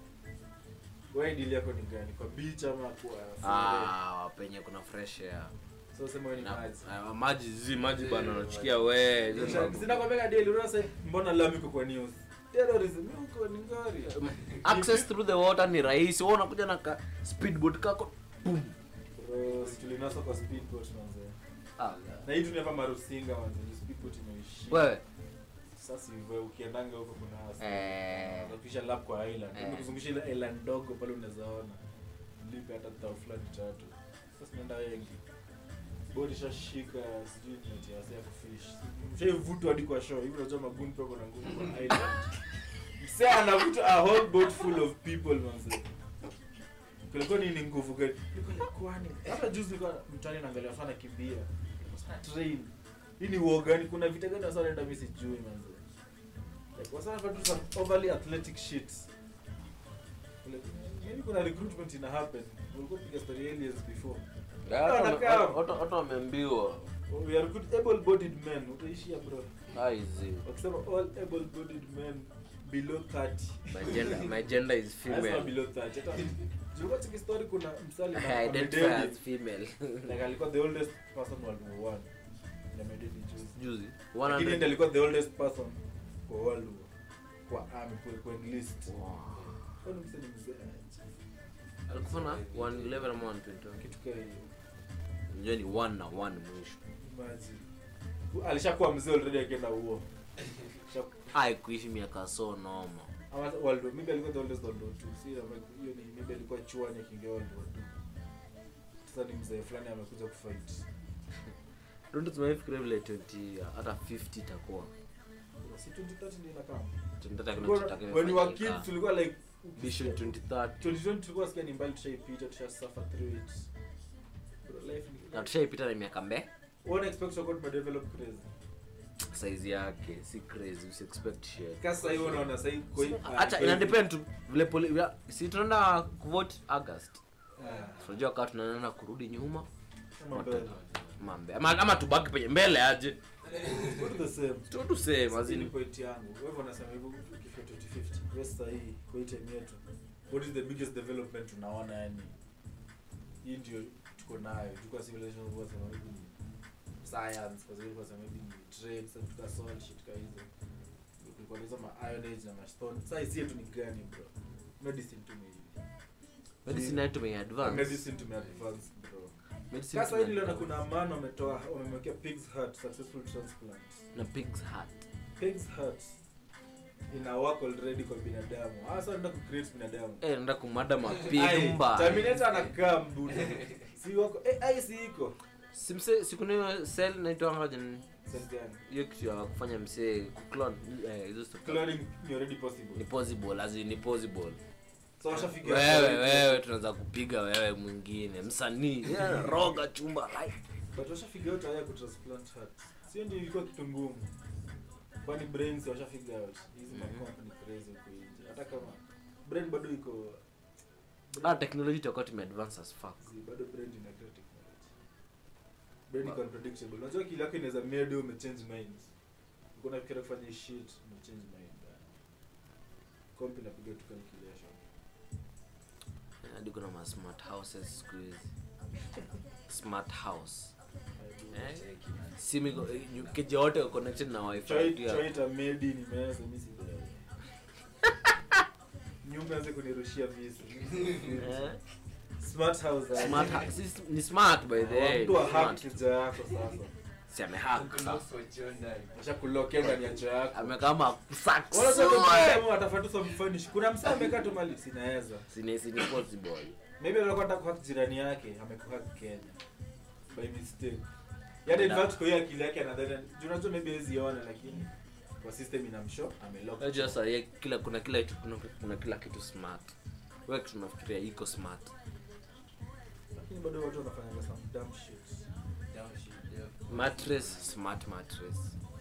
Wewe deal yako ni gani? Kwa beach ama kwa ah, penye kuna fresh air So sema wewe ni Na- maji. ah, maji zi maji Eh, bana maji. unachukia we hizo ni magu- Sina kwambia deal unasema mbona lami iko kwa news? Terrorism huko ni ngori. access through the water ni rahisi wewe unakuja na ka speedboat kako boom Bro, si tulinasa kwa speedboat manze. ah, Na hii tuneva marusinga manze, ni speedboat imeishi. wewe Sasa hivyo ukiendanga huko kuna hasa. eh, Unapisha lap kwa island. Eh. Hebu kuzungusha ile island ndogo pale unaweza ona. Lipe hata tao fulani tatu. Sasa tunaenda wengi. Bodi shashika sijui ni ati hasa ya kufish. Mshaivutwa hadi kwa show. Hivi unajua maguni pako na nguvu kwa island. Msee anavuta a whole boat full of people manze. Kulikuwa ni ni nguvu gani? Nilikuwa kwani. Hata juzi nilikuwa mtani naangalia watu wanakimbia. Train. Hii ni war gani? Kuna vita gani wasa wanaenda mimi sijui manze. Like wasa wanafanya tu some overly athletic shit. Like, maybe kuna recruitment ina happen. Ulikuwa piga story aliens before. Wanakaa. watu watu wameambiwa We are good able-bodied men. Utaishia bro. aizi Wakisema all able-bodied men below 30. my gender my gender is Lazima female below 30. Hata Jua chiki story kuna msali na I identify amededi. as female Like alikuwa the oldest person World War 1. Na amededi juzi. juzi Lakini ndiye 100 alikuwa the oldest person kwa World War. Kwa army kwa kwa enlist. Wow. Kwani msee ni mzee? alikufa na 111 ama 120 Kitu kama hiyo. unajua ni 1 na 1 mwisho Imagine. Alishakuwa mzee already akienda huo. Shaku- ai kuishi miaka so noma Ama World War, maybe alikuwa the oldest World War 2. Si ama hiyo ni maybe alikuwa chuani akiingia World War 2. Sasa ni mzee fulani amekuja kufight. don't tumefikiria vile 20 hata 50 itakuwa Si 2030 ndio inakaa. tunataka Tulikuwa- kuna When we were kids tulikuwa like vision 2030 2020 tulikuwa sikia ni mbali tushaipita tushasuffer through it. Bro, life ni na tushaipita na miaka mbe One expect to to develop crazy. size yake si crazy usi expect shit Kasa hiyo unaona sasa hivi kwa hata ina depend tu vile poli ya- si tunaenda kuvote august Ah, tunajua kaa tunaenda kurudi nyuma kama mbele. mambe ama, ama tubaki penye mbele aje What the same. tu tu same Sasa hii ni azini point yangu. Wewe unasema hivyo ukifika 2050. Wewe sasa hii kwa hii time yetu. What is the biggest development tunaona yani? Hii ndio tuko nayo. Tuko civilization kwa sababu maybe ni science, kwa sababu kwa sababu maybe ni trade, sasa tuka solve shit kama hizo. Kulikuwa na hizo ma iron age na ma stone. Sasa hizi yetu ni gani bro? Medicine tu ni medicine yetu tume advance Medicine tume advance bro. medicine Sasa hii tume niliona advance. kuna man wametoa wamemwekea pig's heart successful transplant. na pig's heart Pig's heart ina work already kwa binadamu. Hasa anaenda ku create binadamu. eh naenda kumada Ai, mapigumba Terminator anakaa mbuda. Si wako eh ai si iko. simse sikuna hiyo cell naitwa ngaje nini? Sense gani? hiyo kitu ya kufanya msee kuclone eh hizo stuff Cloning ni already ni possible. possible as in ni possible So washafikia wewe wewe tunaweza kupiga wewe mwingine msanii yeah, roga chumba like But washafikia out haya ku transplant heart. Sio ndio ilikuwa kitu ngumu. Kwani brains washafikia out. Hizi ma Mhm. company crazy huko nje. Hata kama brain bado iko ah technology itakuwa tume advance as fuck Zi, bado brain ina great technology. Brain iko unpredictable. Unajua kile yako inaweza made ume change minds. Uko unafikiria kufanya hii shit, ume change mind. Kompi inapiga tu calculation. hadi kuna ma smart houses siku hizi smart house eh simu iko- eh, keja wote wako connected na wifi Choi pia. choi ta made ni meza mimi si wewe. Nyumba anze kunirushia visi. Eh, Smart house. aje. smart ha- si- ni smart by the way Mtu wa hack smart. kija yako sasa. si amehack sasa Ashakulokea ndani ya choo yako. amekama sack Wala sio soe. kama atafatu some finish. Kuna msee amekaa tu mali sinaweza. Sini- sini possible Maybe alikuwa anataka kuhack jirani yake, amekuhack Kenya. By mistake. Yaani in Na- fact kwa hiyo akili yake anadhani, juu unajua maybe hawezi ona lakini kwa system inamshow amelock. Unajua sasa ye- kila kuna kila kitu kuna, kuna kila kitu smart wewe kitu unafikiria iko smart Lakini bado watu wanafanya some dumb shit. mattress smart mattress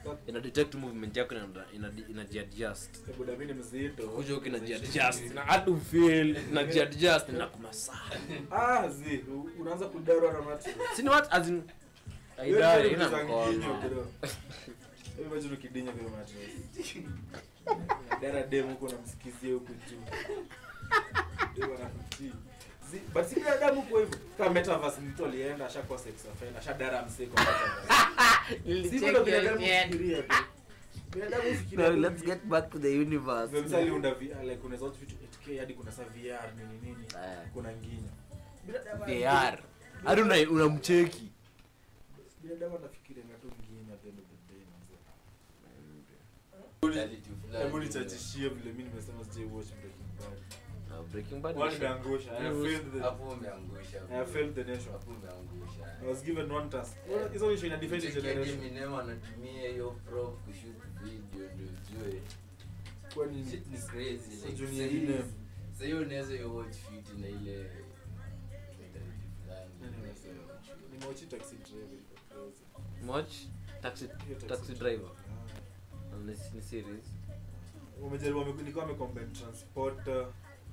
ina detect movement yako ina ina inajiadjust Hebu da mimi ni mzito. kuja huku inajiadjust na hata ufeel inajiadjust na kumasa Ah, zi, u- unaanza kudarwa na mattress. sini what as in Wewe aidari ndio ina unazanginyo, mkono bro. Wewe imagine ukidinya kwa mattress. Dara dem huko unamsikizia huko juu. Dem anakutii. Zi- but si binadamu kwa hivyo. Kama metaverse mtu alienda ashakuwa sex offender, ashadara msee kwa metaverse. Si vile binadamu hufikiria tu. Binadamu hufikiria Now tu let's get back to the universe. Ndio msali unda VR like unaweza watch vitu 8K hadi kuna sa VR nini nini. Eh. Kuna nginya. Binadamu VR. Hadi una unamcheki. Binadamu anafikiria na tu nginya at the end of the day manze. Reality fulani. Hebu nichachishie vile mimi nimesema sijai watch Breaking Bad. Na Breaking Bad. Wale ni shit. nimeangusha. I have failed the Hapo umeangusha. I have failed the nation. Hapo umeangusha. I was given one task. Well, Hizo issue ina defend the Cheki generation. Eminem anatumia hiyo prop kushoot video ndio ujue. Kwani Shit ni is crazy. so Like, junior sasa hivi- Eminem. sasa hiyo unaweza yo watch fit na ile mentality fulani. Nani Unaweza amesema? yo watch. nimewachi taxi driver iko crazy. Watch taxi Hiyo taxi driver. Ah. Ni ni series. Wamejaribu wame- nilikuwa wamecombine transporter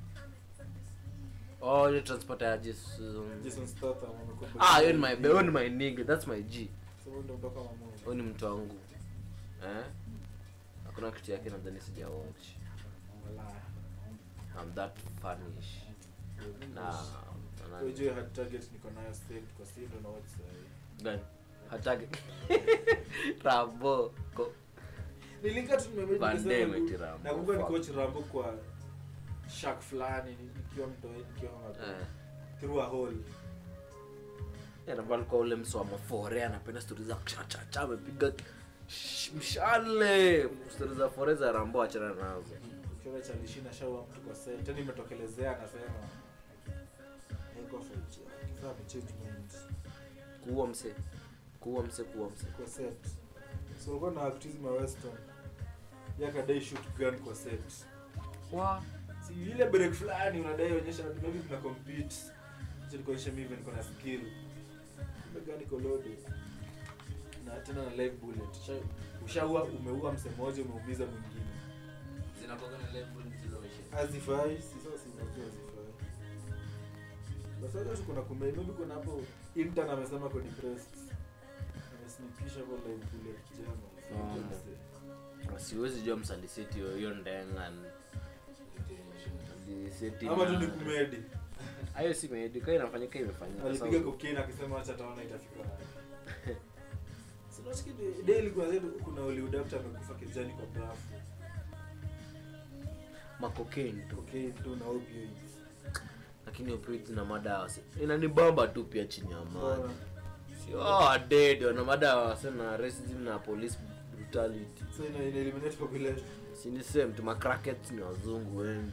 Oh, ile transporter ya Jason. Jason Statham wamecombine. Ah, hiyo ni my hiyo ni my nigga. That's my G. So huyo ndio mtoka mamoja. Huyo ni mtu wangu. Eh? Hakuna kitu yake nadhani sija watch. Wala. I'm that funnish. Na na- Unajua hard target niko nayo saved kwa simu ndo na watch sahi. gani? Hataki. Rambo. Ko. Nilinga tu nimemedi Van nikasema Damme ku- eti Rambo. nakumbuka Fuck. nikochi Rambo kwa shark fulani ni- nikiwa mtoi nikiwa ngapi Eh. through a hole. Rambo alikuwa ule msu wa mafore anapenda stori za cha cha cha amepiga sh- mshale. Stori za fore za Rambo achana nazo. Ukiona cha lishina shaua mtu kwa set. Tena imetokelezea anasema Haikuwa for it. Kifaa amechange mind. Kuua mse. Kuua mse, kuua mse. kwa set so ulikuwa na activism ya western yakadai shoot gun kwa set Wa. si ile break fulani unadai onyesha maybe tuna compete acha nikuonyeshe mimi niko na skill kumbe gun iko loaded na tena na live bullet Usha- ushaua umeua mse mmoja umeumiza mwingine Zinakuwa na level zile maisha. azifai si sasa si unajua azifai basi hata kuna kume maybe kuna hapo intern amesema ko depressed amesnipisha kwa live bullet jama Mm. siwezi jua msaliseti hiyo hiyo ndenga Aliseti ama tu na- ni kumedi hayo si medi kaa inafanyika imefanyika alipiga Sawa. cocaine akisema acha taona itafika wapi. So nasikia de- daily kuna zetu kuna Hollywood actor amekufa kijani kwa bafu. makokaini tu Cocaine tu na opioids. lakini opioids na madawa si- inanibamba tu pia chini ya Bora. maji sio oh, dead wana madawa sana racism na police brutality So ina ina eliminate population. si ni same tu macrackets ni wazungu wengi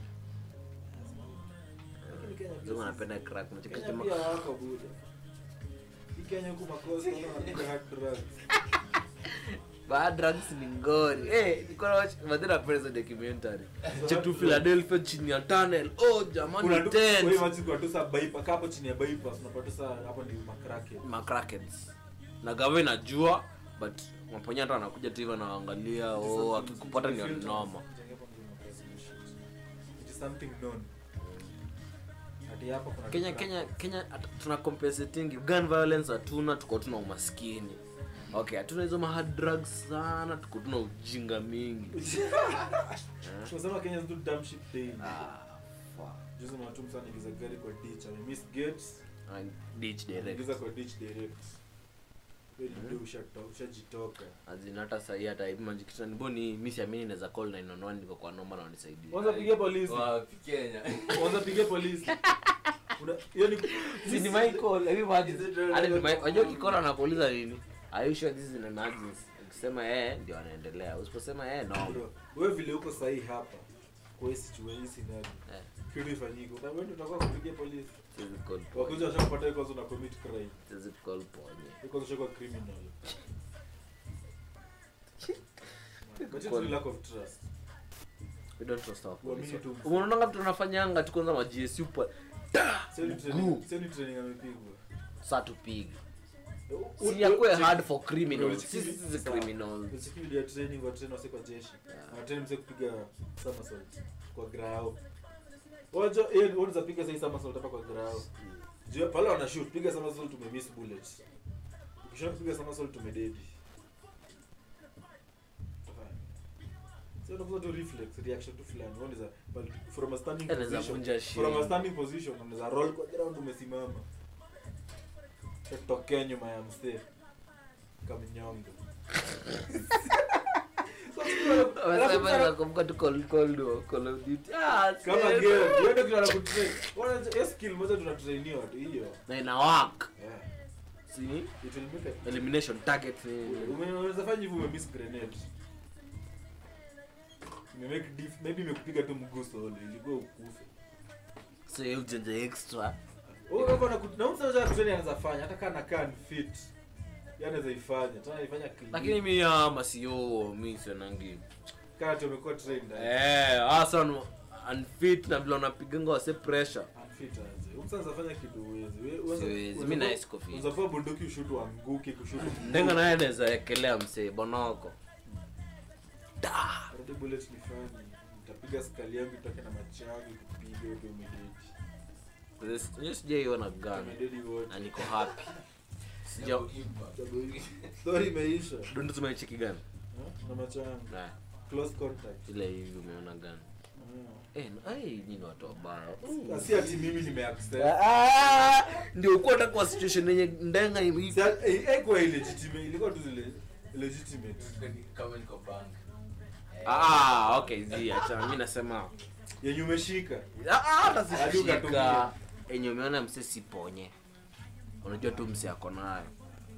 Lakini Kenya pia wazungu si- wanapenda crack Unacheki Kenya jamaa- pia wako buda. Hii Kenya huku makosa wana wanapiga hard drugs. bad drugs ni ngori eh niko na watch madhara napenda hizo documentary check to Philadelphia chini ya tunnel oh jamani Kuna tu kwa hiyo tense maji kuna tu sa bypass hapo chini ya bypass unapata sa hapo ni makrake. macrackets na gava inajua but maponya hata anakuja tu hivyo anaangalia oh akikupata ni noma It is something known. Hadi hapo kuna kenya crack. kenya kenya at- tuna compensating gun violence hatuna tuko tuna umaskini okay hatuna hizo ma hard drugs sana tuko tuna ujinga mingi Tunasema Kenya is do dumb shit daily. ah fuck Juzi mwatum sana ingiza gari kwa ditch. Ame miss gates. And ditch direct Ingiza kwa ditch direct. Wewe ni ndio ushato- ushajitoka. azin hata sahi hata hivi majikita niboni mi siamini naweza call 911 niko kwa noma na wanisaidie Kwanza pigia polisi. Wapi Kenya? Kwanza pigia polisi. Una hiyo ni si ni my call hivi maji Is it really hadi ni like- my unajua kikola anakuuliza nini are you sure this is an emergency ukisema eh ndio anaendelea usiposema eh no Bro, wewe vile uko sahi hapa kwa hii situation hii scenario. eh Kitu ifanyike. Na wewe ndio utakuwa kupigia polisi. siwezi call Wakuja ponye washakupata kwanza una commit crime. siwezi call ponye Kwanza ushakuwa criminal. But it's Call- a lack of trust. we don't trust our police Uamini tu. unaonanga mtu anafanyanga tu kwanza ma GSU pa Sio ni Mguu. training, sio ni training amepigwa. saa tupige si yakuwe hard for criminals Ulichiki- sisi si sawa. criminals Ulichiki video ya training wa train wase kwa jeshi watrain mse kupiga somersault kwa grao wajo yeye unaweza piga sasa somersault hapa kwa grao juu pale wana shoot piga somersault tume miss bullet ukisha kupiga somersault tumededi sio unakuwa tu reflex reaction tu fulani unaweza but from a standing Anaweza position vunja from a shin. standing position unaweza roll kwa ground umesimama tokea nyuma ya msee kamnyongo Wamesema nakumbuka tu Call- Call of- Call of Duty. Ah, kama sasa. game hiyo ndio kitu anakutrain wana hiyo skill moja tunatrainiwa tu hiyo na ina work yeah si it will make a elimination target ni Ume- unaweza fanya hivyo ume miss grenade ime make diff maybe imekupiga tu mguu solo ilikuwa ukufe so hiyo ujanja extra wewe uko na na mtu anaweza kutrain anaweza fanya hata kama anakaa fit yeye anaweza ifanya tena ifanya clean lakini mi ama sio mi sionangi kama tu umekuwa trained eh hasa un- unfit na vile unapiganga wase pressure unfit aje mtu anaweza fanya kitu uwezi Wewe- uweza- Siwezi, unaweza mi kuwa- na siko fit. unaweza kuwa bunduki ushutu anguke kushutu ndenga naye anaweza ekelea msee bonoko da Already bullet ni funny. Nitapiga skali yangu itoke na macho yangu kupiga yote umededi. sijaiona gun Umededi wote. na niko happy sija Double impact. Sababu Story imeisha. dondo tumecheki gun Ha? Na macho yangu. na Close contact. ile hivi umeona gun Ah. eh na- ai nyinyi watu wabaya Na si ati mimi nimeaccept. Ah, ndio ukuwa hata kwa situation yenye ndenga hivi Si ati- eh, haikuwa illegitimate, ilikuwa tu zile legitimate. Kama niko bank. Eh, ah okay zi acha mimi nasema Yenye umeshika. Ah, ah, hata Hadi sishika ukatumia. enye umeona mse siponye unajua tu mse ako nayo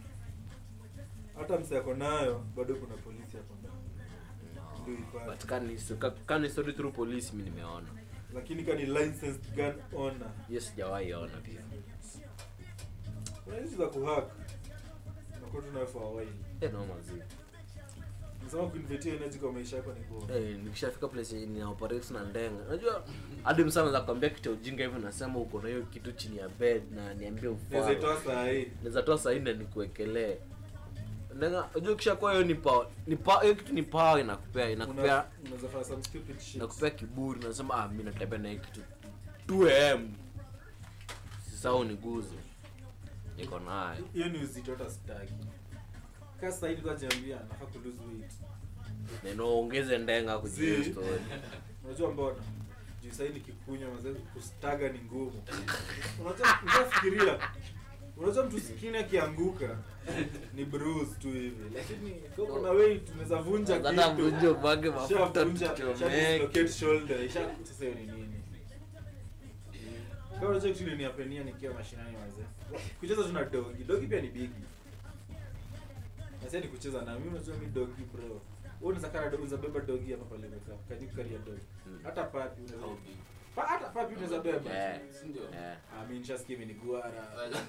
Hata mse ako nayo bado kuna polisi hapo ndani. Ndio ipate. but kani ka- kani story through police mi nimeona Lakini kani licensed gun owner. hiyo sijawahi ona pia Kuna hizi za kuhack. Unakuwa tu nayo for a while. eh no mazi Nasema kuinvetia energy kwa maisha yako ni bora. eh nikishafika place yenye nina operate na ndenga unajua hadi msa anaweza kwambia kitu ya ujinga hivi nasema uko na hiyo kitu chini ya bed na niambie Naweza ufanye itoa saa hii. naweza toa saa nne nikuwekelee ndenga unajua kishakuwa hiyo ni power ni power hiyo kitu ni power inakupea inakupea Una- unaweza fanya some stupid shit. nakupea kiburi nasema ah mi natembea na hii kitu 2am sasa uniguze niko nayo hiyo ni uzito hata sitaki kaa sasa hivi kwa jambia nafaa ku lose weight nenoongeze ndenga kujua Zi. story unajua mbona juu sahii nikikunywa mazee kustaga ni ngumu unajua unafikiria unajua mtu sikini akianguka ni bruise tu hivi lakini kama kuna weight unaweza vunja hata kitu mvunje ubage mafuta Ishavunja- tuchomeke isha-dislocate shoulder isha sasa hiyo ni nini kama unajua kitu iliniapenia nikiwa mashinani wazee kucheza tu na dogi dogi pia ni bigi nasi ni kucheza na mimi unajua mi dogi bro wewe unaweza kana dogi unaweza beba dogi hapa pale umekaa kaji karia dogi Mm. hata papi unaweza how big? pa, hata papi unaweza beba Eh. Si ndio? Eh. ah mimi nishasikia imeniguara Wala-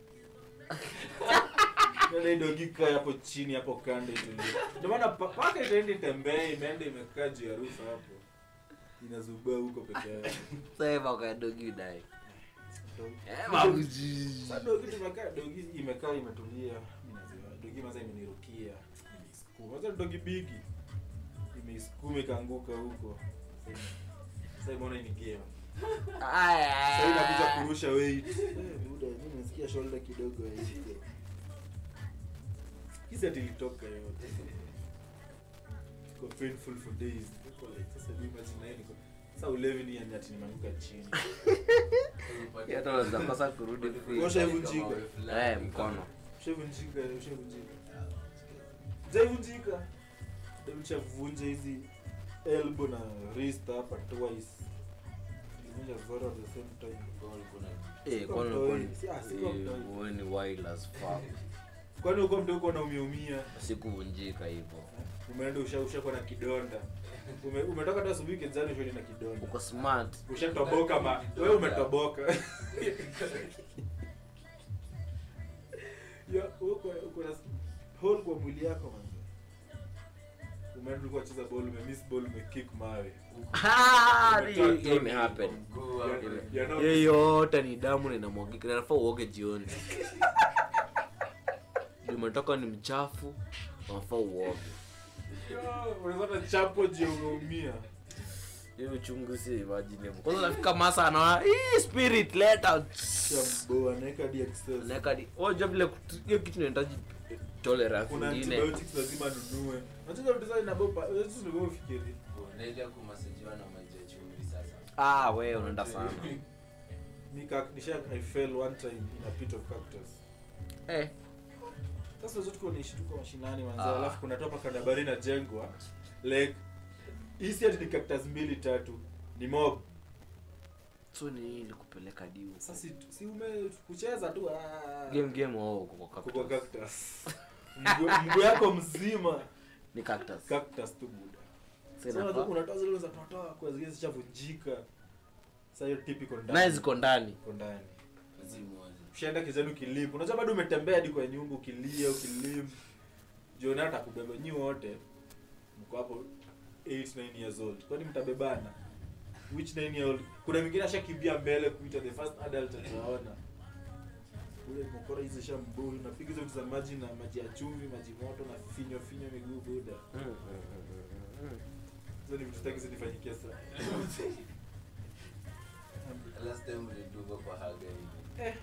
Ndio dogi kaa hapo chini hapo kando itulie. Ndio maana pa- paka itaenda itembee imeenda imekaa juu ya roof hapo. Inazubaa huko peke yake. sasa kwa dogi udai Dogi. eh babuji Sasa dogi tumekaa dogi imekaa imetulia. Mimi nasema dogi maza imenirukia. Imeisukuma. Sasa dogi bigi. Imeisukuma ikaanguka huko. Sasa imeona ni game. Sasa inakuja kurusha weight. Eh, muda mimi nasikia shoulder kidogo hivi. Kisa tilitoka yote. Iko painful for days. Niko like sasa mimi imagine na yeye niko sasa ulevi ni yani ati nimeanguka chini. hata unaweza kosa kurudi free. Osha ivunjika. eh mkono Ushavunjika, ushavunjika. Jaivunjika. Ndio nishavunja hizi elbow na wrist hapa twice. Nilivunja zote at the same time. eh Siko kono mtoi. kono Si- ah, siko mtoi. eh wewe ni wild as fuck Kwani uko mtu uko unaumia sikuvunjika hivyo umeenda usha ushakuwa na kidonda Ume, umetoka tu asubuhi kenzani ushoni na kidonda uko smart ushatoboka ma wewe umetoboka ya uko uko na hole kwa mwili yako man umeenda ulikuwa cheza ball umemiss ball umekick mawe Ah, Umetoa hii- hii toni imehappen. Mguu hapo. Ya- ya no- hiyo yote ni damu na inamwagika na inafaa uoge jioni umetoka ni mchafu unafaa uoge unaweza chapo je umeumia hiyo uchungu si imagine kwanza nafika masa anaona hii spirit leta shambo anaweka hadi excess naeka di oja vile kutu- hiyo kitu inahitaji tolerance kuna ingine antibiotics lazima nunue unajua vitu zao inabopa wewe ndio ufikiri unaenda kumasajiwa na maji ya chumvi sasa ah we unaenda sana Nika nisha I fell one time in a pit of cactus. eh Sasa zote kwa niishi tuko mashinani manzo Ah. alafu kuna topa kana bari na jengwa like hisi ati ni cactus mbili tatu ni mob. so ni nini kupeleka diu Sasa si, si ume kucheza tu ah. game game wao kwa Kwa cactus cactus. Mguu mguu yako mzima ni cactus cactus tu buda. Sasa Sasa unajua inafaa- unatoa zile za totoa kwa zile zishavunjika. Sasa hiyo typical ndani. naye ziko ndani Iko ndani. zimoja ushaenda kijani ukilimp unajua bado umetembea hadi kwa nyumba ukilia ukilimp jioni hata kubeba nyi wote mko hapo 8 9 years old kwani mtabebana which 9 year old kuna mwingine ashakimbia mbele kuita the first adult ataona ule mkora hizo shambuli napiga hizo vitu za maji na maji ya chumvi maji moto na finyo finyo miguu buda hizo ni vitu sitaki zinifanyikia sana last time ulidungwa kwa haga hivi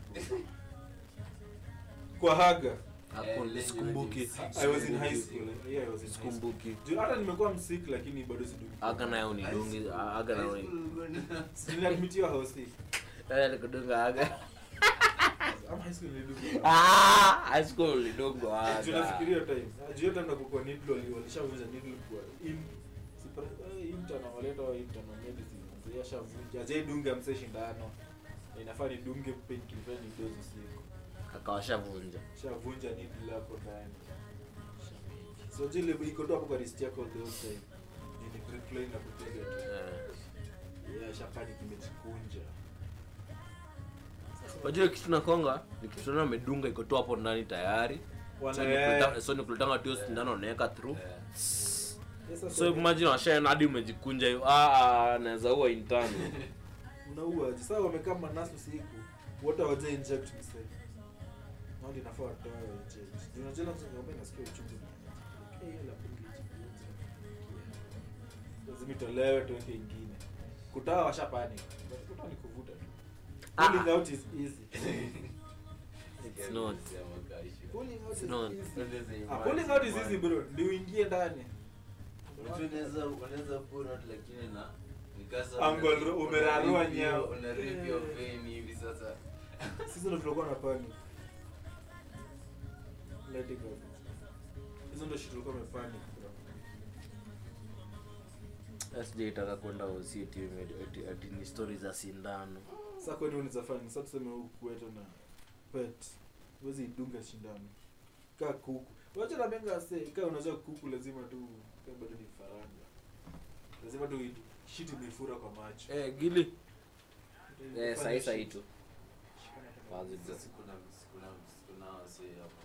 kwa haga Hakuna, Eh, sikumbuki lenye I was in high school yeah, I was in high school sikumbuki Juu hata nimekuwa msik lakini bado siduki aga nayo ni dungi aga nayo ni Niliadmitiwa house eh nikudunga aga ama high school nilidunga ah high school lidungo Juu aga nafikiria time Ah, juu hata nakukuwa needle wali- walishavunja needle kwa in sipra- eh, intern amaleta wa intern wa medicine mzee ashavunja je dunga mse shindano Na inafaa nidunge painkiller ni dozi usiku akawashavunja shavunja needle hapo ndani so jile iko tu hapo kwa wrist yako the whole time Juu ni grip line na kupiga tu Eh. yeah shapani kimejikunja unajua kitu nakonga ni kitu na amedunga iko tu hapo ndani tayari So Wana- ni kuleta- so ni kuletanga tu hiyo sindano unaweka through Yes, sasa so imagine washaena hadi umejikunja hiyo ah ah, naweza ua intani unaua aje sasa wamekaa manasi usiku wote waje inject mse nao linafaa watoe inject Juu unajua lazima ngombe nasikia uchungu okay la pungi lazima itolewe tuweke ingine kutoa washapani kutoa ni kuvuta tu Ah. pulling out is easy It's not. pulling out is It's not. easy ah pulling out is easy bro ndio uingie ndani unaweza unaweza pull out lakini na nikasa Angle una- umerarua una rip nyao. your- una rip your Yeah. vein hivi sasa sisi ndo tulikuwa na panic let it go hizo ndo shit tulikuwa tumepanic bro sijaitaka kwenda usi ati ati- ati ni stori za sindano sasa kwani unaweza fanya sasa tuseme huku kwetu na pet huwezi idunga shindano kaa kuku wacha na menga se kaa unajua kuku lazima tu kaa bado ni faranga lazima tu i- shit imefura kwa macho eh gili Fanya eh sahi sahi shit. tu Shikana kama- wazi bro sasa kuna kuna kuna wasee hapo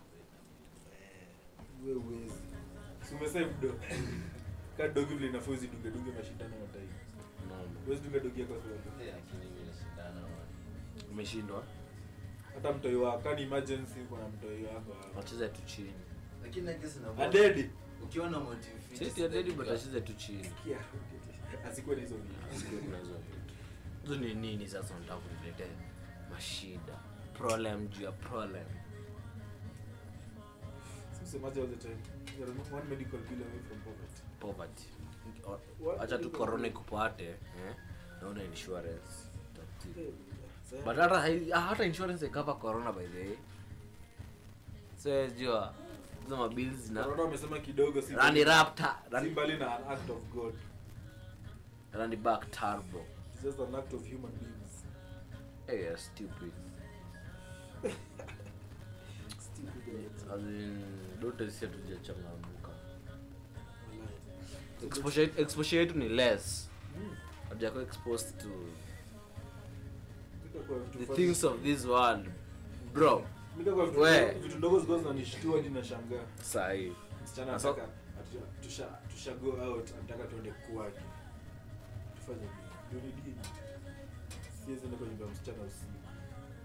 we uwezi si umesave do kaa dogi vile inafaa uzidunge dunge mashindano matai Naam. huwezi dunga dogi yako kwa Eh, lakini mimi nashindana na umeshindwa hata mtoi wako kani emergency kuna mtoi wako hapo. wacheze tu chini lakini I guess na adedi ukiwa na motive fit sisi ya dedi but dakika- wacheze tu chini Kia, asikuwe na hizo vitu Sikuwe kuna hizo vitu. hizo ni nini sasa unataka kuniletea mashida problem juu ya problem Msemaji all the time. You are one medical bill away from poverty. poverty What acha tu medical corona bill? ikupate eh naona insurance Tati. Eh, sasa- but hata hai- ah, hata insurance ikava corona by the way so jua hizo mabills na Corona wamesema kidogo si rani raptor si rani, mbali na an act of God. rani back turbo It's just an act of human beings. hey, yeah, stupid Stupid. as in dote sisi hatujachangamuka Wallahi. exposure exposure yetu ni less Mm. hatujakuwa exposed to Mika kwa vitu the funny. things of this world bro Mika kwa vitu We. ndogo- vitu ndogo zilikuwa zinanishtua hadi nashangaa. sahii Msichana Sasa- anataka atu- tusha tusha go out anataka tuende kwake. Tufanye nini? Ndio ni dini. Siwezi enda kwa nyumba ya msichana usiku.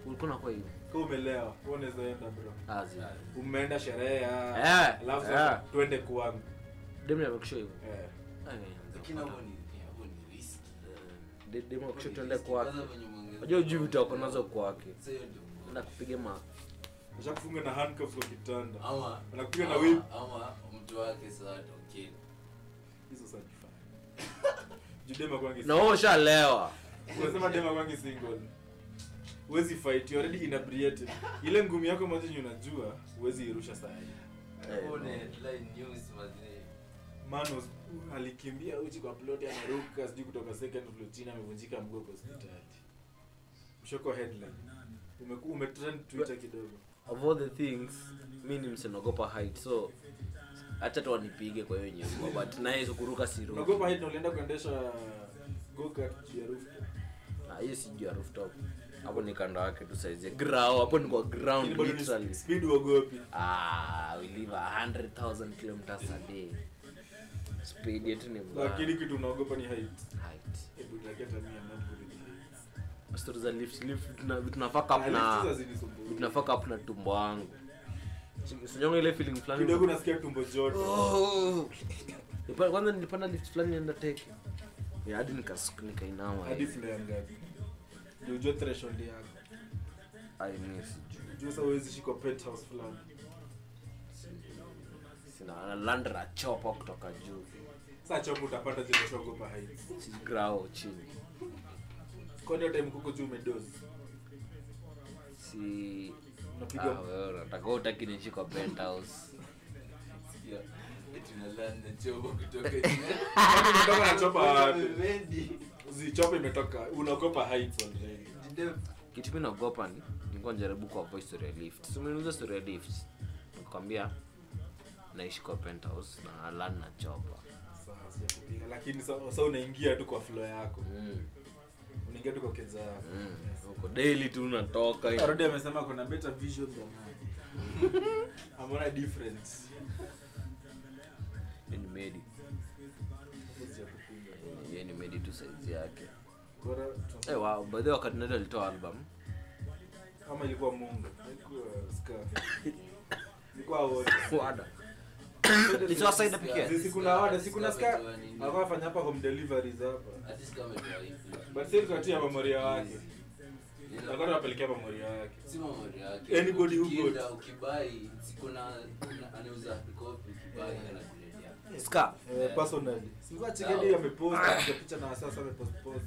ulikuwa nakuwa hivi Kama umelewa, wewe unaweza enda bro. azi Umeenda sherehe ya Eh, alafu eh. sasa twende kwangu. demu amekisha hivyo Eh. Lakini hapo ni hapo ni risk. De- demu Hapo akisha ni tuende risk. kwake Kwanza venye mwongeza- unajua ujui vitu ako nazo kwake Sasa hiyo ndio mbona. enda kupiga ma Ushakufunga na handcuffs kwa kitanda. Ama Anakupiga na ama- whip. ama mtu wake sasa atokee. Hizo sasa jifanye. Judema kwangi. na wewe ushalewa Unasema dema kwangi single. Huwezi fight, you already inebriated. Ile ngumi yako moja yenye unajua, huwezi irusha saa hii. Eh, Hapo ni no. headline news mazee. Manos alikimbia uchi kwa ploti anaruka sijui kutoka second floor chini amevunjika mguu kwa hospitali. Mshoko headline. Umeku umetrend Twitter kidogo. of all the things mi ni msinaogopa height so hacha tu wanipige kwa hiyo nyumba but naye kuruka siruki Unaogopa hadi ulienda kuendesha go-kart juu ya rooftop. Ah, hiyo si juu ya rooftop hapo ni kando yake tu saizi ground hapo ni kwa Lakini ground bado ni literally speed uogopi. ah we live a 100,000 kilometers a day speed yetu ni mbaya. Lakini kitu unaogopa ni height. height Hebu like hata mimi I'm not good at heights. stories za lift lift tuna tuna fuck up Ah, na lift hizo hazinisumbui. tuna fuck up na tumbo wangu sinyonga ile feeling fulani Kidogo nasikia tumbo joto. Oh. Nipa- kwanza nilipanda lift fulani nienda teke Ya, hadi nikas- nikainama Hadi floor ya ngapi? Ndio ujue threshold yako. Ai, mimi sijui. Juu sasa huwezi shika penthouse fulani. sina landra chopa kutoka juu Sasa chopo utapanda je ushaogopa heights. si grao chini Kwani hiyo time kuko juu umedozi. si Unapiga Ah, wewe unataka utaki niishi kwa penthouse Sikia, eti unaland na chobo kutoka Kwani umetoka na chopa wapi? Vivendi. Zi chopa imetoka. Unaogopa heights already. Jidem. kitu mi naogopa ni nilikuwa najaribu kuavoid story ya lift so umeniuliza story ya lift nikwambia naishi kwa penthouse na land na chopa Sasa sijakupiga lakini sasa sasa unaingia tu kwa floor yako. mm. Unaingia tu kwa kenza yako. mm. huko daily tu unatoka hivi. Arudi amesema kuna better vision than mine. Amona difference. Yeye ni medi Sijakupiga. Yeye ni medi tu saizi yake Bora tu- Eh, wow, by the way wakati nado alitoa album Ama ilikuwa Mungu. Ilikuwa Scar. Ilikuwa wote. wada Ilitoa side pekee Sisi kuna wada, si kuna Scar. Ametoa nini? Alikuwa afanya hapa home deliveries hapa. Ati sikia ametoa hivi. But sasa tukatia memoria wake. Ila- Alikuwa anapelekea memoria wake. si memory yake. Anybody who Ukienda, got- ukibai si kuna kuna- anauza hard copy ukibai anakuletea. ska Eh, personally. Sikuwa chikedi amepost katika picha na sasa amepost post.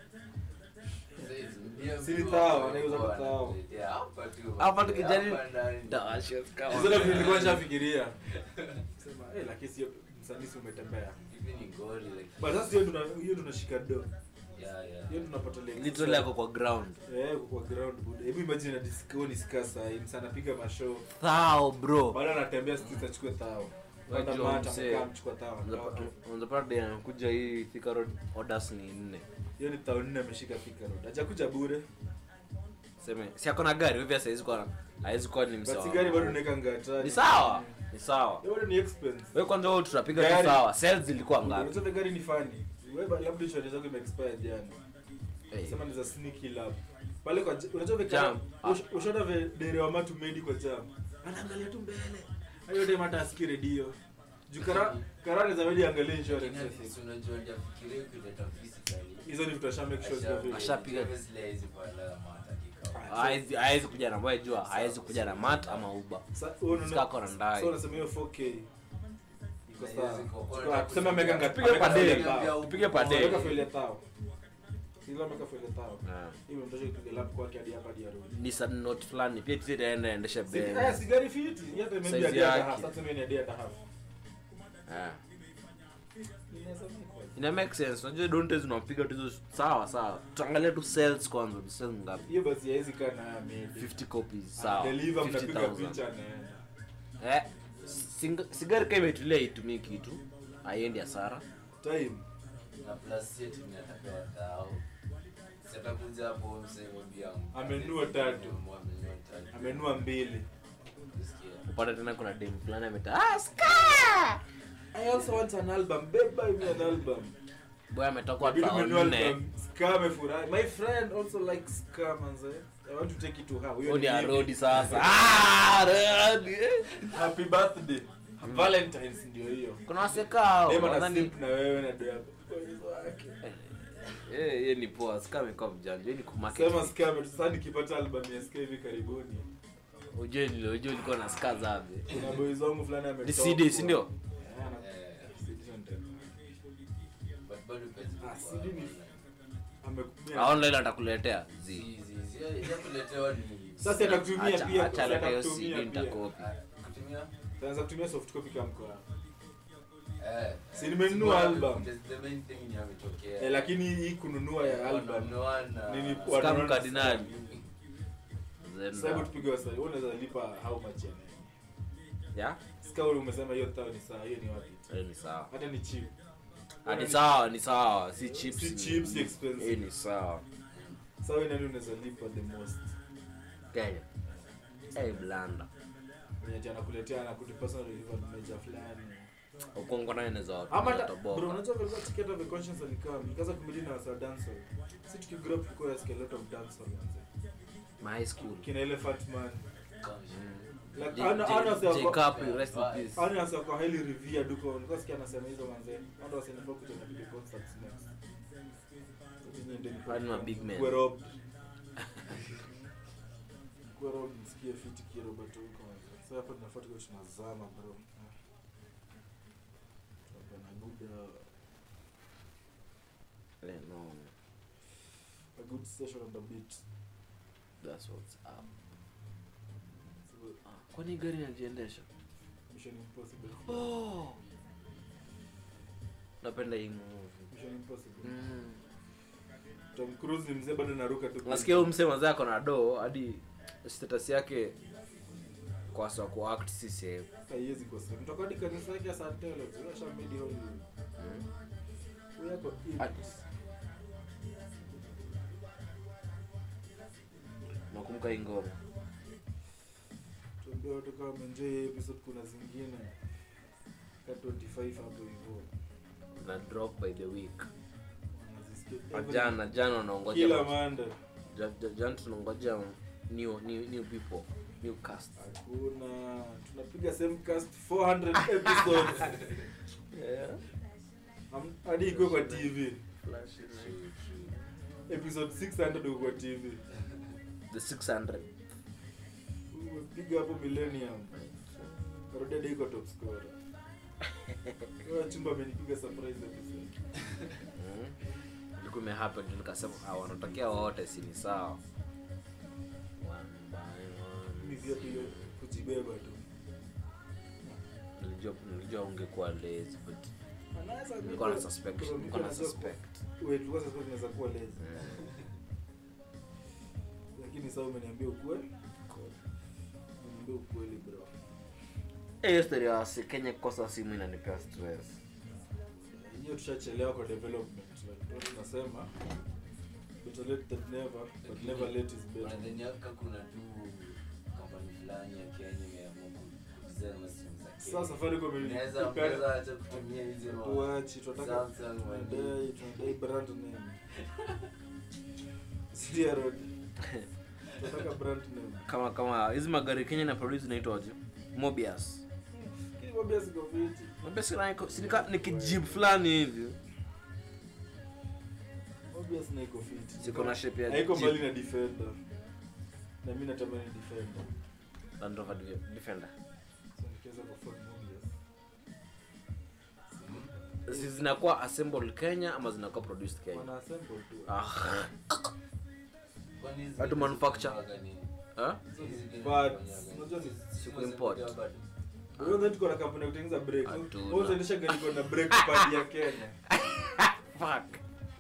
Sasa hizi ndio Si ni mtu tao, wa- anauza wa- tao. anakuletea hapa tu. Hapa tukijaribu- Hapa ndani. Hizo ndio vitu nilikuwa nishafikiria. Sema, eh lakini sio msanii si umetembea. Hivi ni gori like But sasa hiyo tuna hiyo tunashika do. yeah yeah. Hiyo tunapata like literally ako kwa ground Eh, kwa ground buda. Hebu imagine na disco ni skasa, msa anapiga mashow. thao bro Bado anatembea streets achukue thao. Bado Wajua mata msee. mkaa mchukua thao. unapata de anakuja hii Thika road orders ni nne Hiyo ni thao nne ameshika Thika Road. Hajakuja bure. seme si ako na gari hivyo hawezi kuwa hawezi kuwa ni But msawa sigari bado unaweka ngata. ni sawa ni sawa Hiyo bado ni expense. wewe kwanza wewe tutapiga tu Gari. sawa sales zilikuwa ngapi Unajua gari ni funny. Wewe ba- labda insurance zako imeexpire jana. Eh, Sema ni za sneaky lab. Pale kwa j- unajua vile Jam. kama ushoda ve dere wa matu medi kwa jam. Anaangalia tu mbele. Hayo time hata asikii redio. Juu kara karani za media angalia insurance. Lakini si unajua ndio fikiria ukileta physically. Hizo ni vitu asha make sure ziko vile. Ashapiga. Obviously hawezi panda mata kikao. hawezi hawezi kuja na wewe jua hawezi kuja na mat ama uba Sa- wewe unaona- Sika ako na ndai. so unasema hiyo 4K iko sawa. Haiwezi kuwa- Chukua- tuseme ameweka ngapi? Tupige Ameweka per day. faili ya tao. Tupige per day. Ameweka faili ya tao. Sio ameweka faili ya tao. Ah. Hiyo mtoto ipiga lap kwake hadi hapa hadi arudi. ni sad note fulani pia tisi itaenda endesha Si- eh, ben sigari fiti. Hata maybe Size hadi hata yake. half. Sasa tuseme ni hadi hata half. Ah. Inaweza make kwa- ina make sense unajua donte zinapiga tu hizo sawa sawa tuangalie tu sales kwanza ni sales ngapi hiyo basi haiwezi kaa na maybe. 50 copies sawa Deliver mnapiga 50000 picha na eh sing- sigari kama imetulia itumii kitu haiendi hasara time. Na plus yetu ni atapewa tao. Si atakuja hapo msee mwambia Amenunua tatu. Amenunua tatu. Amenua mbili. Usikia. upate tena kuna dem fulani ameta ah ska I also want an album. Babe, buy me an album. boy ametoka Inabidi tao umenunua nne album. Ska amefurahi. My friend also likes ska manze. I want to take it to her. Huyo Huyo ni ni mimi. arodi sasa Ah, Rodi, eh. Happy birthday. Valentine's ndio hiyo. kuna wasekao Dema na nadhani simp na wewe na do yako. Uwezo wake. eh yeye ni poa sika amekuwa mjanja yeye ni kumarket Sema scam sasa nikipata album ya SK hivi karibuni. ujue nile ujue nilikuwa na ska zabe Kuna boys wangu fulani ametoka. ni CD si ndio Eh, ana- CD ndio ndio. But bado pezi Ah, kwa- CD ni- Amekumia. Ah, online atakuletea zi Zi- zi- zi- ya kuletewa ni- Sasa atakutumia Acha- pia. acha leta hiyo atakutumia CD pia. nitakopi Ah, kutumia? Taanza kutumia soft copy kama mkoa. Eh, Si eh, nimenunua the- album. the- the main thing ni ametokea. Eh, lakini hii kununua ya album. Wanunua na- Nini- Scam wanaona- Cardinal. Sasa hebu Zenda. tupige wasanii. Wewe unaweza lipa how much ya nini? ya Sika ule umesema hiyo tao ni sawa, hiyo ni wapi? Eh, ni sawa Hata ni cheap. Ah, ni sawa ni sawa si chips Si ni- cheap, si expensive. eh, ni sawa Sasa wewe nani unaweza lipa the most? Kenya eh blanda Mwenye ati anakuletea anakupa personal delivered major fulani. ukongo naye naweza Ama hata- toboka. bro unajua vile ticket of the conscience alikaa nikaanza kumili na wasa dancehall. Si tukigrow up tulikuwa yasikia a lot of dancehall manze. my high school Kina Elephant Man. Like J- ana J- ana J. sasa Capri, rest in peace. ana sasa kwa highly revered huko. Nilikuwa sikia anasema hizo manze. Watu wasinifaa kuja na video concerts next. Sasa nyinyi ndio ni Hadi ma big men. Kuwa robbed. Kuwa robbed nisikie fiti kiro but huko manze. Sasa hapa tunafuata kwa tunazama bro. Hapa na good uh, Eh, no a good session on the beat. that's what's up So, kwani gari inajiendesha Mission Impossible. oh napenda hii movie Mission Impossible. mm. Tom Cruise ni mzee bado naruka tu. nasikia huyu msee mazee ako na do hadi status yake kwa sawa ku act si save haiwezi kosa. Mtoka hadi kanisa yake ya St. Helens, yule ashamedi Hollywood. Huyu yako in. At- nakumbuka hii ngoma Tuambie watu kama wameenjoy hii episode kuna zingine. Ka 25 hapo hivyo. na drop by the week Wanazisikia Na every- jana jana wanaongoja Kila watu- Monday. ja- ja- jana tunangoja new, new, new people new cast Hakuna. Tunapiga same cast 400 episodes. Am- Hadi iko kwa TV. Episode 600 iko kwa TV. the 600 Umepiga hapo Millennium. Karudi hadi iko top scorer. Wewe chumba amenipiga surprise episode. Mm. ilikuwa imehappen tu nikasema ah, wanatokea wote si ni sawa One by Mimi one. pia pia kujibeba tu. nilijua nilijua ungekuwa lazy but Anaweza nilikuwa na niko- suspect bro, nilikuwa na niko najua suspect ku- wait, tulikuwa suspect inaweza kuwa lazy. Mm. Lakini sasa umeniambia ukweli. Umeniambia ukweli bro. Eh, hiyo story ya wasi Kenya kukosa simu inanipea stress Hiyo tushachelewa kwa development. Like ndio tunasema better late than never, but never late is better. Wanadhaniaka kuna tu kampani fulani ya Kenya imeamua kudesign masimu za Kenya. Sasa Safaricom Unaweza- ilipea- unaweza acha kutumia hizi ma- Tuachi, tunataka Samsung, tunadai tunadai brand name. Sidia road. Tunataka brand name. kama kama hizi magari Kenya na produce inaitwaje Mobius Kile mwambia siko fiti. Mobius ina iko si nika- ni kijib fulani hivi Obvious na iko fiti. ziko na shape ya Haiko Jeep. mbali na defender. Na mimi natamani defender. Land Rover Defender So nikiweza kuafford Mobius. si zinakuwa assembled Kenya ama zinakuwa produced Kenya Wana assemble tu. ah Kwani hizi Hatu vitu manufacture. zinafanyaga nini? ha? Hizi vitu But zinafanyaga unajua ni nini? siku Simu import. zinakuja bado. wewe ndio tuko na kampuni ya kutengeneza brake. Hatuna. Wewe unaendesha gari kwa na brake pad ya Kenya. fuck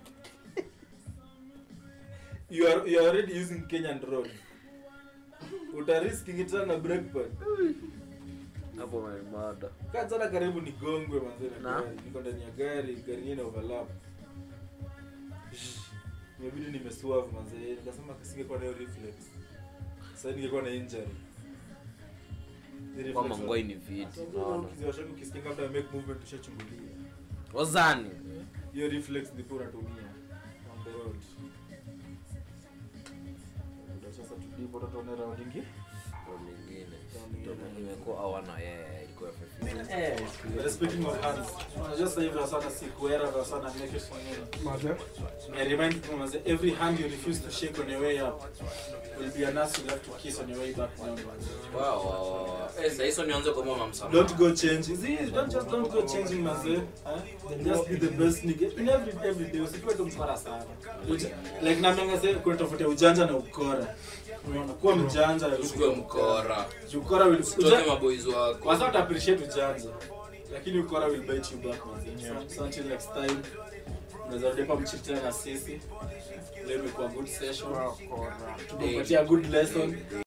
You are you are already using Kenyan road. Uta risk ingitana na brake pad. hapo mada Kazana karibu nigongwe manze na Na? gari. Niko ndani ya gari, gari yenyewe ina overlap. Imebidi nimeswerve manze. Nikasema kisingekuwa na hiyo reflex. Sasa ningekuwa na injury. Ni reflex kwamba wa- ngoi ni viti Sasa unaona ukiziwasha ukisikia kabla ya make movement ushachungulia. wazani Hiyo reflex ndipo unatumia on the road. Ndio Sasa bora tuone round ingi Ndo mingine Ndo imekuwa awana yeah, ilikuwa FFP. But speaking of hands unajua sasa hivi wasana si kuera wasana make it for you I remind people manze, every hand you refuse to shake on your way up will be an ass you have to kiss on your way back down. Wow, wow, wow, wow. Eh, sasa hizo nianze kumwomba msamaha. Don't go changing. See, don't just don't go changing manze. Huh? Just be the best nigga in every every day. Usikuwe tu mkora sana. Uja- Like na mimi ngasema kuna tofauti ya ujanja na ukora. Unaona kuwa mjanja Usikuwe mkora. Ukora will Usitoke maboys wako. Kwanza uta appreciate ujanja. Lakini ukora will bite you back manze. So, so until next time. Unaweza rudi hapa mchitana na sisi. Leo imekuwa good session. Tumepatia good lesson.